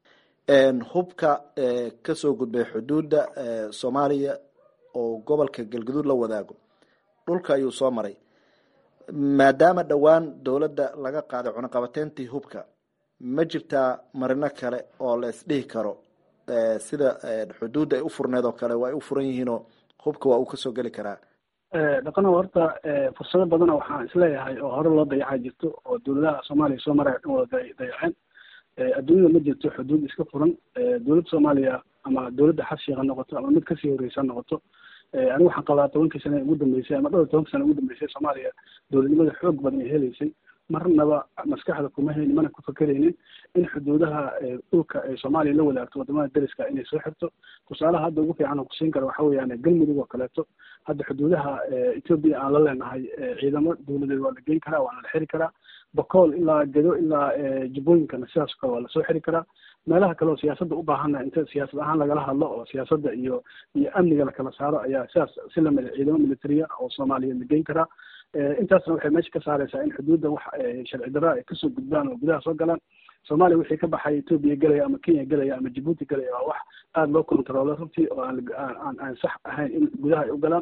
hubka kasoo gudbay xuduudda soomaaliya oo gobolka galgaduud la wadaago dhulka ayuu soo maray maadaama dhowaan dowladda laga qaaday cunaqabateyntii hubka ma jirtaa marino kale oo la isdhihi karo sida xuduudda ay u furneed oo kale waa ay u furan yihiinoo hubka waa uu kasoo geli karaa dhaqano horta fursado badana waxaan isleeyahay oo hore loo dayacaa jirto oo dowladaha soomaaliya soo maraya dhan wada dayaceen adduunyada ma jirto xuduud iska furan dowladda soomaaliya ama dowladda xabshiga ha noqoto ama mid kasii horreysa ha noqoto anigu waxaan qabaa tobankii sane ugu dambeysay ama dhowr tobankii sane ugu dambeysay soomaaliya dowladnimada xoog badan ay helaysay marnaba maskaxda kuma haynin mana ku fakeraynin in xuduudaha dhulka ay soomaaliya la wadaagto wadamada dariska inay soo xirto tusaalaha hadda ugu fiican oo kusiin kara waxa weeyaan galmudug oo kaleeto hadda xuduudaha etoobiya aan la leenahay ciidamo dowladeed waa la geyn karaa waana la xiri karaa bokool ilaa gedo ilaa jubbooyinkana sidaas kale waa lasoo xiri karaa meelaha kale oo siyaasadda u baahana inta siyaasad ahaan lagala hadlo oo siyaasadda iyo iyo amniga lakala saaro ayaa sidaas si lamida ciidamo militariya oo soomaaliya la geyn karaa intaasna waxay meesha ka saareysaa in xuduudda wax sharci darra ay kasoo gudbaan oo gudaha soo galaan soomaaliya wixii ka baxay etoobiya gelaya ama kenya gelaya ama jabuuti gelaya waa wax aada loo controlo runtii oo aan aan aan sax ahayn in gudaha ay u galaan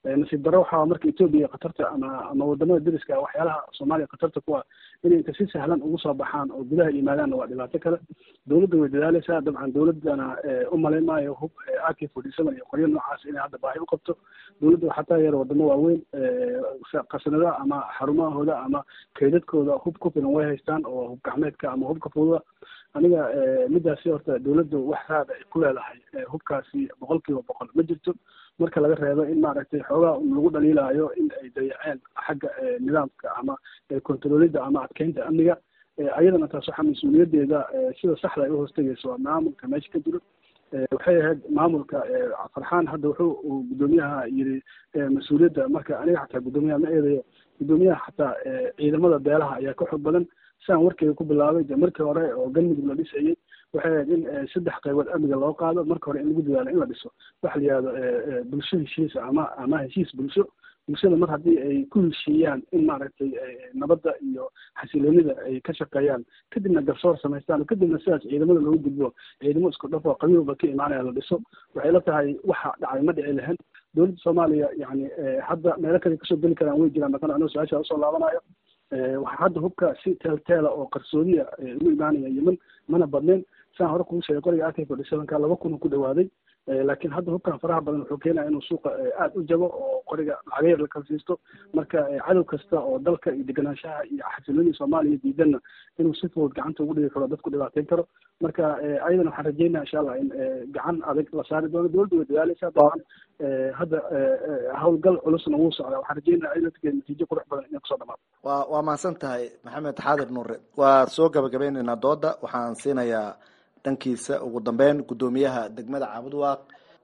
nasiib darro waxaa marka etoobiya khatarta ama ama wadamada deriska waxyaalaha soomaaliya khatarta ku ah inay inta si sahlan ugu soo baxaan oo gudaha yimaadaanna waa dhibaato kale dowladda way dadaaleysaa dabcan dowladdana u malayn maayo hub ak forty seven iyo qoryo noocaas inay hadda baahi u qabto dowladda waxaa taageera wadamo waaweyn qasanadaha ama xarumahooda ama kaydadkooda hub ku filan way haystaan oo hub gacmeedka ama hubka fududa aniga midaasi horta dowladdu wax raad ay ku leedahay hubkaasi boqol kiiba boqol ma jirto marka laga reebo in maaragtay xoogaa lagu dhaliilaayo in ay dayaceen xagga nidaamka ama controlida ama adkeynta amniga ayadana taas waxaa mas-uuliyadeeda sida saxda ay uhoostagayso waa maamulka meesha ka jiro waxay ahayd maamulka farxaan hadda wuxuu uu guddoomiyaha yiri mas-uuliyadda marka aniga xataa guddoomiyaha ma eedayo guddoomiyaha xataa ciidamada beelaha ayaa ka xog badan siaan warkeyga ku bilaabay de markii hore oo galmudug la dhisayay waxay ahayd in saddex qaybood amniga loo qaado marka hore in lagu dadaalo in la dhiso waxa la yihahdo bulsho heshiis ama ama heshiis bulsho bulshada mar haddii ay ku heshiiyaan in maaragtay nabadda iyo xasiloonida ay ka shaqeeyaan kadibna garsoor samaystaan oo kadibna sidaas ciidamada loogu gudbo ciidamo isku dhaf oo qabiilba ka imaanaya la dhiso waxay la tahay waxa dhacay ma dhici lahayn dowladda soomaaliya yani hadda meelo kale kasoo geli karaan way jiraan maqan anoo su-aasha usoo laabanayo waxaa hadda hubka si teelteela oo qarsoodiya ugu imaanaya yemen mana badnayn saan hore kugu sheegay qoriga ak forty sevenka laba kun ku dhawaaday laakiin hadda hubkan faraha badan wuxuu keenaya inuu suuqa aada u jabo oo qoriga lacaga yar la kala siisto marka cadow kasta oo dalka iyo deganaanshaha iyo xasiloonida soomaaliya diidanna inuu si fudud gacanta ugu dhigi karo dadku dhibaateyn karo marka ayadana waxaan rajeynaya insha allah in gacan adag la saari doono dowladda way dadaaleysaa dabcan hadda howlgal culusna wuu socdaa waxaan rajeynaya ayadana natiijo qurux badan inay kusoo dhamaado waa waa mahadsan tahay maxamed xaadir nuure waa soo gabagabeyneynaa dooda waxaan siinayaa dhankiisa ugu dambeyn guddoomiyaha degmada caabudwaaq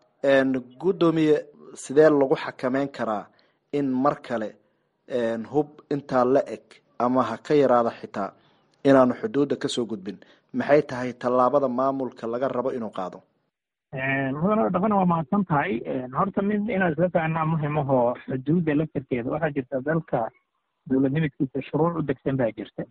guddoomiye sidee lagu xakameyn karaa in mar kale hub intaa la eg ama ha ka yaraada xitaa inaanu xuduudda kasoo gudbin maxay tahay tallaabada maamulka laga rabo inuu qaado mudane dhaqana waa mahadsan tahay horta mid inaad isla fahanaa muhimahoo xuduudda laftarkeeda waxaa jirta dalka dowladnimidkiisa shuruuc u degsan baa jirta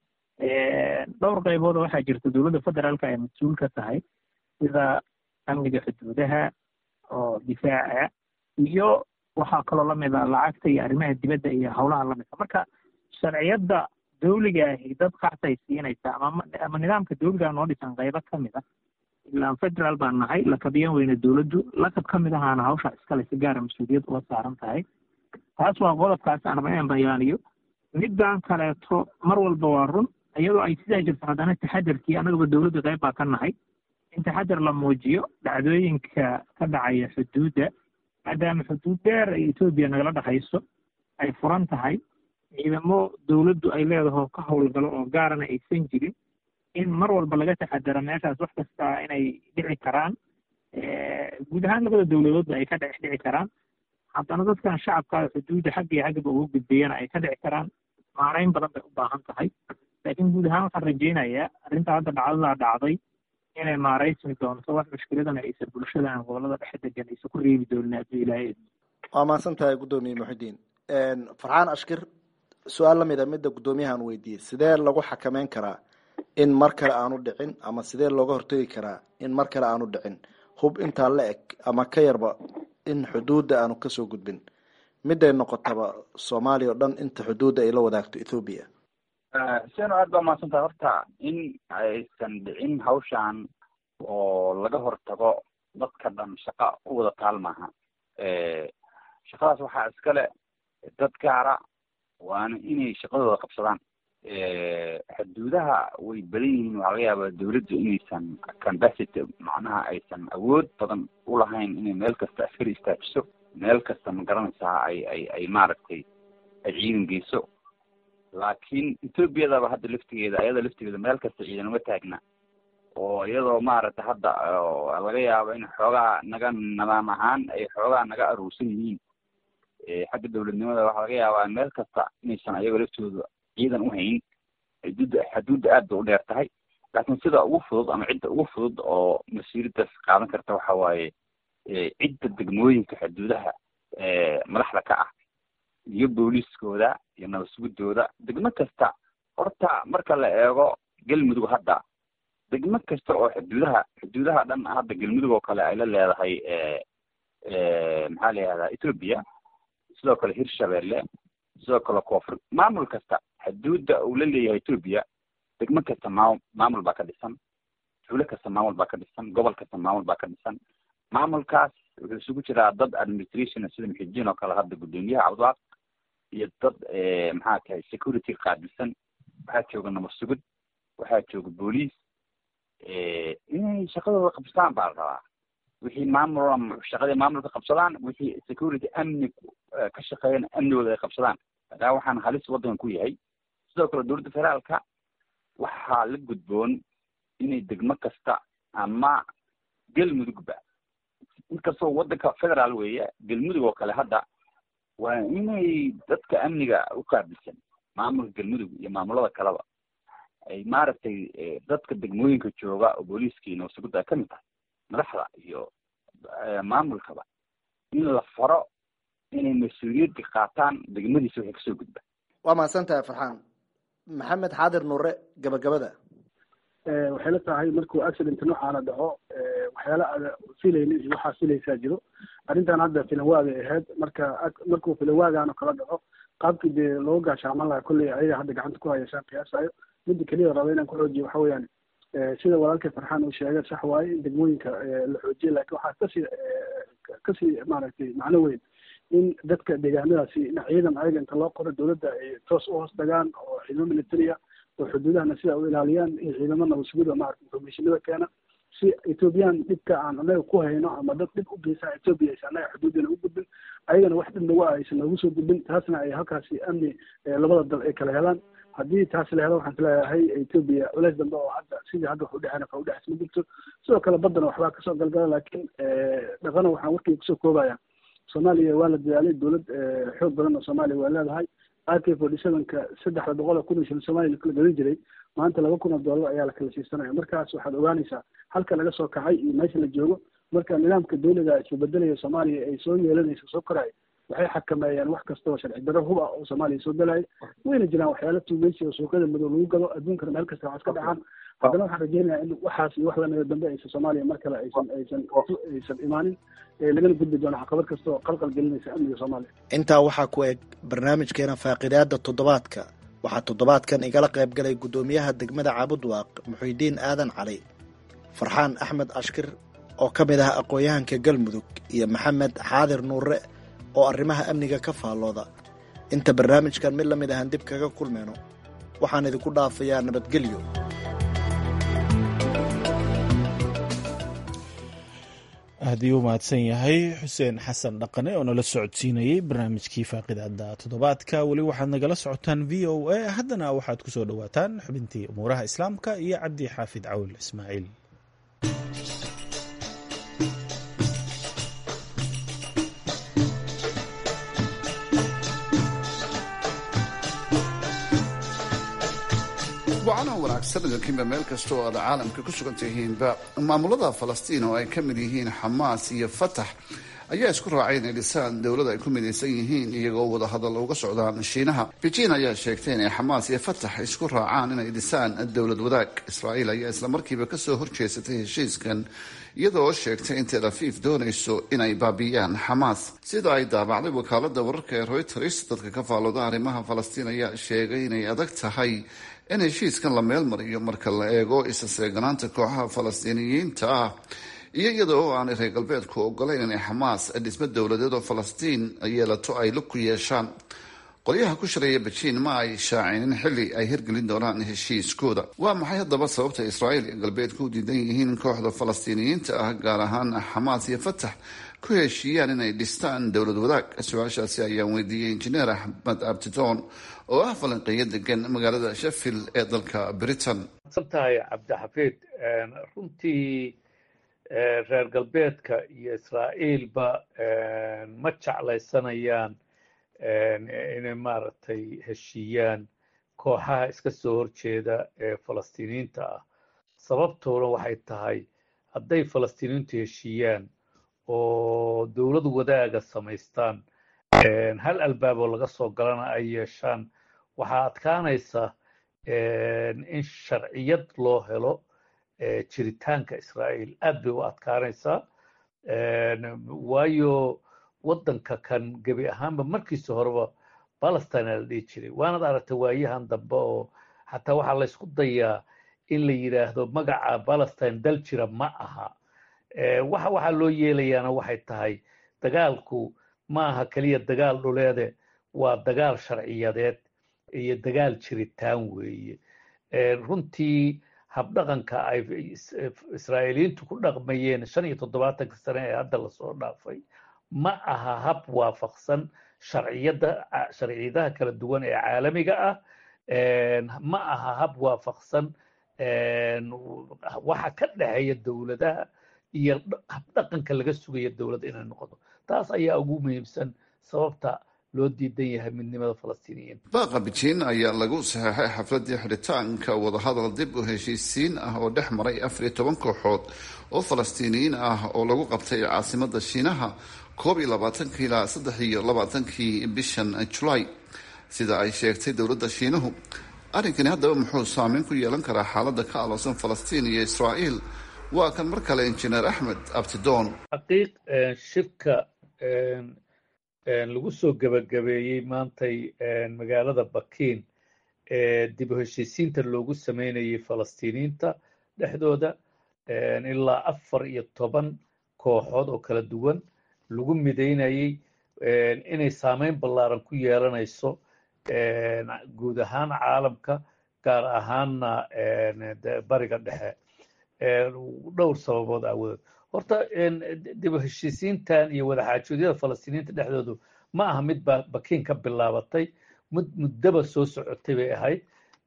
dhowr qaybood waxaa jirta dowladda federaalka ay mas-uul ka tahay sida amniga xuduudaha oo difaaca iyo waxaa kaloo lamid a lacagta iyo arrimaha dibadda iyo howlaha lamidka marka sharciyadda dawliga ahi dad qaxsay siinaysa ama ama nidaamka dawliga noo dhisan qaybo ka mid a ilaan federaal baan nahay lakabiyan weyne dowladdu lakab ka mid ahaana hawsha iskale si gaara mas-uuliyad uga saaran tahay taas waa qodobkaas aan raba inaan bayaaniyo middan kaleeto mar walba waa run iyadoo ay sidaa jirto haddana taxadarkii annagaba dowladda qayb baa ka nahay in taxadar la muujiyo dhacdooyinka ka dhacaya xuduudda maadaama xuduud dheer ay etoobiya nagala dhexayso ay furan tahay ciidamo dowladdu ay leedaho ka howlgalo oo gaarana aysan jirin in mar walba laga taxadaro meeshaas wax kasta inay dhici karaan guud ahaan labada dowladoodba ay ka dhex dhici karaan haddana dadkan shacabka xuduudda xagga iyo xaggaba uga gudbayana ay ka dhici karaan maarayn badan bay u baahan tahay laakiin guud ahaan waxaan rajeynayaa arrinta hadda dhacdadaa dhacday inay maaraysmi doonto wax mushkiladana aysan bulshadan gobolada dhexe degan aysan ku reebi doonin hadduu ilaahay waa mahadsan tahay guddoomiye muxidiin farxaan ashkir su-aal lamid a midda guddoomiyahan weydiiyey sidee lagu xakameyn karaa in mar kale aanu dhicin ama sidee looga hortegi karaa in mar kale aanu dhicin hub intaa la eg ama ka yarba in xuduudda aanu kasoo gudbin miday noqotaba soomaaliya oo dhan inta xuduudda ay la wadaagto ethoobiya seno aad baa mahadsantahay horta in aysan dhicin hawshan oo laga hortago dadka dhan shaqa u wada taal maaha shaqadaas waxaa iskale dad gaara waana inay shaqadooda qabsadaan xuduudaha way badan yihiin waxaa laga yaabaa dawladdu inaysan cambacity macnaha aysan awood badan ulahayn inay meel kasta askari istaajiso meel kasta ma garanaysaa ay ay ay maaragtay ay ciidan geyso laakiin etoobiyadaba hadda laftigeeda ayada laftigeeda meel kasta ciidan uma taagna oo iyadoo maaragtay hadda laga yaabo in xoogaa naga nidaam ahaan ay xoogaa naga aruursan yihiin xagga dawladnimada waxaa laga yaabaa meel kasta inaysan ayaga laftooda ciidan u hayn xuduudda xuduudda aad bay u dheer tahay laakiin sida ugu fudud ama cidda ugu fudud oo mas-uuliyaddaas qaadan karta waxa waaye cidda degmooyinka xuduudaha madaxda ka ah iyo booliiskooda iyo nabad sugidooda degmo kasta horta marka la eego galmudug hadda degmo kasta oo xuduudaha xuduudaha dhan hadda galmudug oo kale ay la leedahay maxaa la yihahdaa ethoobia sidoo kale hirshabelle sidoo kale koonfur maamul kasta xuduudda uu la leeyahay etoobiya degmo kasta maamul maamul baa ka dhisan tuulo kasta maamul baa ka dhisan gobol kasta maamul baa ka dhisan maamulkaas wuxuu isugu jiraa dad administration sida muxijiin oo kale hadda guddoomiyaha cabdiwaaq iyo dad maxaa tahay security qaabilsan waxaa jooga nabad sugid waxaa jooga booliis inay shaqadooda qabsadaan baa la rabaa wixii maamul shaqadii maamulka qabsadaan wixii security amni ka shaqeeyana amnigooda ay qabsadaan madaa waxaan halis waddankan ku yahay sidoo kale dowladda federaalka waxaa la gudboon inay degmo kasta ama galmudugba inkastoo waddanka federaal weeye galmudug oo kale hadda waa inay dadka amniga u qaabilsan maamulka galmudug iyo maamulada kaleba ay maaragtay dadka degmooyinka jooga oo booliiskii nabasugudda ay ka mid tahay madaxda iyo maamulkaba in la faro inay mas-uuliyadda qaataan degmadiisa waxay kasoo gudba waa mahadsan tahay farxaan maxamed xaadir nuure gabagabada waxay la tahay markuu accident noocaana dhaco waxyaala aada filaynin iyo waxaa filaysaa jiro arrintan hadda filanwaagay ahayd marka markuu filanwaagaano kala dhaco qaabkii dee loo gaashaaman lahaa kolley ayaga hadda gacanta ku hayashaan qiyaasayo midda keliya raba inaan ku xoojiyo waxa weeyaan sida walaalkay farxaan uu sheegay sax waaye in degmooyinka la xoojiye laakiin waxaa kasii kasii maaragtay macno weyn in dadka deegaanadaasi in ciidan ayaga inta loo qoro dowladda ay toos u hoos tagaan oo ciidamo militaria oo xuduudahana sida u ilaaliyaan iyo ciidamo nabadsuguda maarata informationada keena si ethoobiyan dhibka aan anaga ku hayno ama dad dhib u geysaa ethoobia aysan anaga xuduudina u gudbin ayagana wax dhib nagu ah aysan noogu soo gudbin taasna ay halkaasi amni labada dal ay kala helaan haddii taas la helo waxaan isleeyahay ethoobia culeys dambe oo hadda sidii hadda wax udhexeena ka udhexeys ma jirto sidoo kale baddana waxbaa kasoo galgala laakiin dhaqana waxaan warkii kusoo koobaya soomaaliya waa la dadaalay dowlad xoog badan oo soomaaliya waa leedahay ak forty sevenka saddexda boqol oo kun oo shilin soomaaliya lakala gadan jiray maanta laba kun oo dollar ayaa lakala siisanaya markaas waxaad ogaanaysaa halka laga soo kacay iyo meesha la joogo marka nidaamka dawliga isbedelaya soomaaliya ay soo yeelanayso soo koraya waxay xakameeyaan wax kasta oo sharci darro hub ah oo soomaaliya soo galaya wayna jiraan waxyaala tuugeysi oo suuqyada madow lagu gado adduunkana meel kasta waxaas ka dhacaan haddana waxaan rajeynayaa in waxaas iyo wax lamida dambe aysan soomaaliya mar kale aysan aysan aysan imaanin lagana gudbi doono caqabad kasta oo qalqal gelinaysa amniga soomaaliya intaa waxaa ku eg barnaamijkeena faaqidaada toddobaadka waxaa toddobaadkan igala qayb galay guddoomiyaha degmada caabudwaaq muxuudiin aadan cali farxaan axmed ashkir oo ka mid ah aqoon-yahanka galmudug iyo maxamed xaadir nuure oo arrimaha amniga ka faallooda inta barnaamijkan mid la mid ahaan dib kaga kulmayno waxaan idinku dhaafayaa nabadgelyo aadii u mahadsan yahay xuseen xasan dhaqane oo nala socodsiinayey barnaamijkii faaqidaada toddobaadka weli waxaad nagala socotaan v o a haddana waxaad ku soo dhowaataan xubintii umuuraha islaamka iyo cabdi xaafid cawl ismaaciil wacanaa wanaagsan idinkiinba meel kasta oo aad caalamka ku sugan tihiinba maamulada falastiin oo ay ka mid yihiin xamaas iyo fatax ayaa isku raacay inay dhisaan dowlad ay ku midaysan yihiin iyagoo wadahadal uga socdaan shiinaha beijing ayaa sheegtay inay xamaas iyo fatax isku raacaan inay dhisaan dowlad wadaag israa'iil ayaa islamarkiiba kasoo horjeesatay heshiiskan iyadoo sheegtay in tel afiif doonayso inay baabi'iyaan xamaas sida ay daabacday wakaalada wararka ee reuters dadka ka faallooda arrimaha falastiin ayaa sheegay inay adag tahay in heshiiskan la meel mariyo marka la eego isaseeganaanta kooxaha falastiiniyiinta ah iyo iyada oo aanay reer galbeedku ogolayn inay xamaas dhismo dowladeed oo falastiin yeelato ay lug ku yeeshaan qolyaha ku shareeya bejiin ma ay shaacinin xilli ay hirgelin doonaan heshiiskooda waa maxay haddaba sababta israa'iil iyo galbeedku u diidan yihiin kooxda falastiiniyiinta ah gaar ahaan xamaas iyo fatax ku heshiiyaan inay dhistaan dowlad wadaag su-aashaasi ayaan weydiiyey injineer axmed abtitoon oo ah falanqeeyo degan magaalada sheffield ee dalka britain santahay cabdixafiid runtii reer galbeedka iyo israa'iilba ma jeclaysanayaan inay maaragtay heshiiyaan kooxaha iska soo horjeeda ee falastiiniyiinta ah sababtoona waxay tahay hadday falastiiniyiintu heshiiyaan oo dowlad wadaaga samaystaan hal albaaboo laga soo galana ay yeeshaan waxaa adkaanaysa in sharciyad loo helo jiritaanka israa'iil aad bay u adkaanaysaa waayo waddanka kan gebi ahaanba markiisa horeba palestine la dhihi jiray waanad aragtay waayahan dambe oo xataa waxaa laysku dayaa in la yidhaahdo magaca palestine dal jira ma aha waxa waxaa loo yeelayaana waxay tahay dagaalku ma aha keliya dagaal dhuleede waa dagaal sharciyadeed iyo dagaal jiritaan weeye runtii habdhaqanka ay israa'iiliyiintu ku dhaqmayeen shan iyo toddobaatanka sane ee hadda lasoo dhaafay ma aha hab waafaqsan sharciyada sharciyadaha kala duwan ee caalamiga ah ma aha hab waafaqsan waxa ka dhexeeya dowladaha iyo habdhaqanka laga sugaya dowladda inay noqoto taas ayaa ugu muhiimsan sababta loo diidan yahay midnimada falastiiniyiin baaqa bejiin ayaa lagu saxeexay xafladii xidhitaanka wadahadal dib u heshiisiin ah oo dhex maray afar iyo toban kooxood oo falastiiniyiin ah oo lagu qabtay caasimada shiinaha koob iyo labaatankii ilaa saddex iyo labaatankii bishan julaay sida ay sheegtay dowladda shiinuhu arrinkani haddaba muxuu saameyn ku yeelan karaa xaaladda ka aloosan falastiin iyo israa'iil waa kan mar kale injineer axmed abtidoon xaqiiq shirka lagu soo gebagabeeyey maantay magaalada bakiin ee dib u heshiisiinta loogu sameynayay falastiiniyiinta dhexdooda ilaa afar iyo toban kooxood oo kala duwan lagu midaynayay inay saameyn ballaaran ku yeelanayso guud ahaan caalamka gaar ahaanna bariga dhexe dhowr sababood aawadood horta dib u heshiisiintan iyo wadaxaajoodyada falastiiniyiinta dhexdoodu ma aha mid ba bakiin ka bilaabatay mid muddaba soo socotay bay ahayd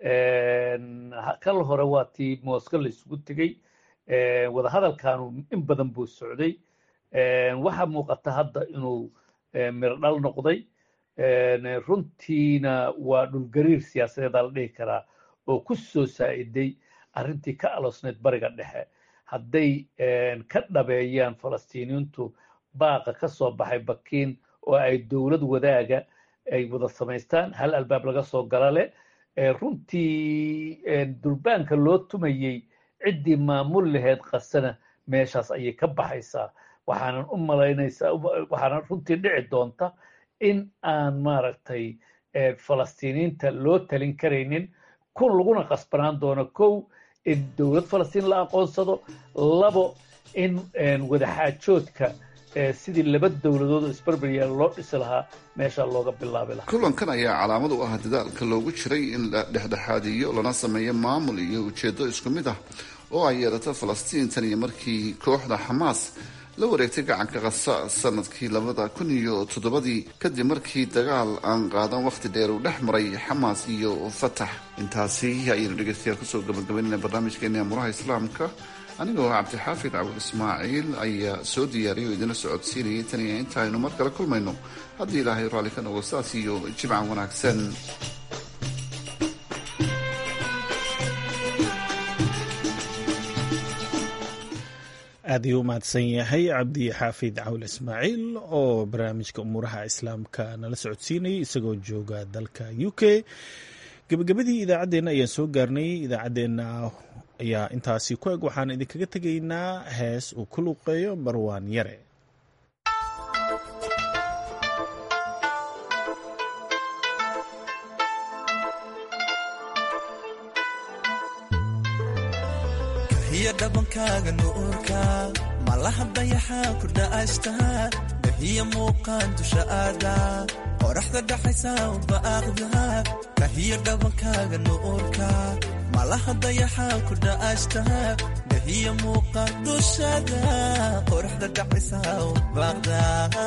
kal hore waa tii mooska la isugu tegey wadahadalkanu in badan buu socday waxaa muuqata hadda inuu mirdhal noqday runtiina waa dhulgariir siyaasadeedaa la dhihi karaa oo ku soo saa'iday arrintii ka aloosneyd bariga dhexe hadday ka dhabeeyaan falastiiniyiintu baaqa ka soo baxay bakiin oo ay dowlad wadaaga ay wada samaystaan hal albaab laga soo gala leh runtii durbaanka loo tumayey ciddii maamul laheyd qasana meeshaas ayay ka baxaysaa waxaanan u malaynaysaa waxaanan runtii dhici doonta in aan maaragtay falastiiniyiinta loo talin karaynin kun laguna qasbanaan doono kow in dowlad falastiin la aqoonsado labo in wadaxaajoodka sidii laba dowladood oo isbarbaryaal loo dhisi lahaa meesha looga bilaabi lahaa kulankan ayaa calaamad u ah dadaalka loogu jiray in la dhexdhexaadiyo lana sameeyo maamul iyo ujeedo isku mid ah oo ay yeelato falastiin tan iyo markii kooxda xamaas la wareegtay gacanka kasa sanadkii labada kun iyo toddobadii kadib markii dagaal aan qaadan wakhti dheer uu dhex maray xamaas iyo fatax intaasi ayaynu dhegeystayaal kusoo gabagabaynayna barnaamijkeena amuraha islaamka anigoo cabdixaafid cabul ismaaciil ayaa soo diyaariyay oo idinla socodsiinayay tan iyo inta aynu mar kale kulmayno haddii ilaahay raalli ka noqo saas iyo jimcan wanaagsan aad ayuu u mahadsan yahay cabdi xaafid cawl ismaaciil oo barnaamijka umuuraha islaamka nala socodsiinayay isagoo jooga dalka u k gebagabadii idaacaddeenna ayaan soo gaarnay idaacaddeenna ayaa intaasi ku eg waxaan idinkaga tegaynaa hees uu ku luuqeeyo marwaan yare hiyo dhabankaaga nuurka malaha dayaxaa ku dha'ashtaa dahiya muuqaan dusha aada qoraxda dhaxaysa ubaaqda kahiyo dhabankaaga nuurka malaha dayaxaa ku dha'ashtaa dahiya muuqaan dushada qoraxda dhaxaysa ubaaqda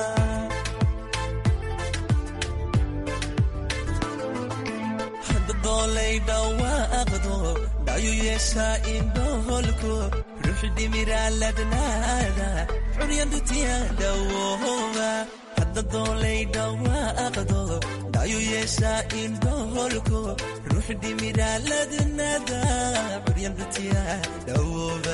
dolay dhawaaqdo dhayu yeeshaa indhoholko ruux dhimiraaladnaada curyandutiya dhawooba hadda doolay dhawaaqdo dhayu yeeshaa indhoholko ruux dhimiraaladnaada curyandutiya dhawooba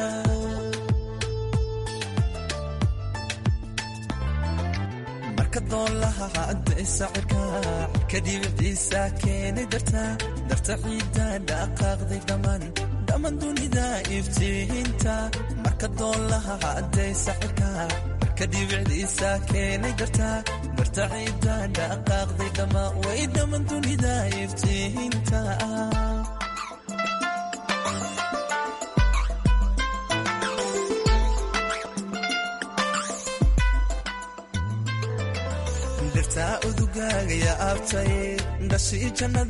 doolaha cadday sacirka kadibiciisa keenay darta darta ciidda dhaqaaqday dhammaan dhammaan dunida iftiinta marka doolaha cadday sacirka kadibicdiisa keenay dartaa darta ciidda dhaqaaqday dhammaa way dhamman dunida iftiinta dhirtaa udugaagaya abtay dhashii jannada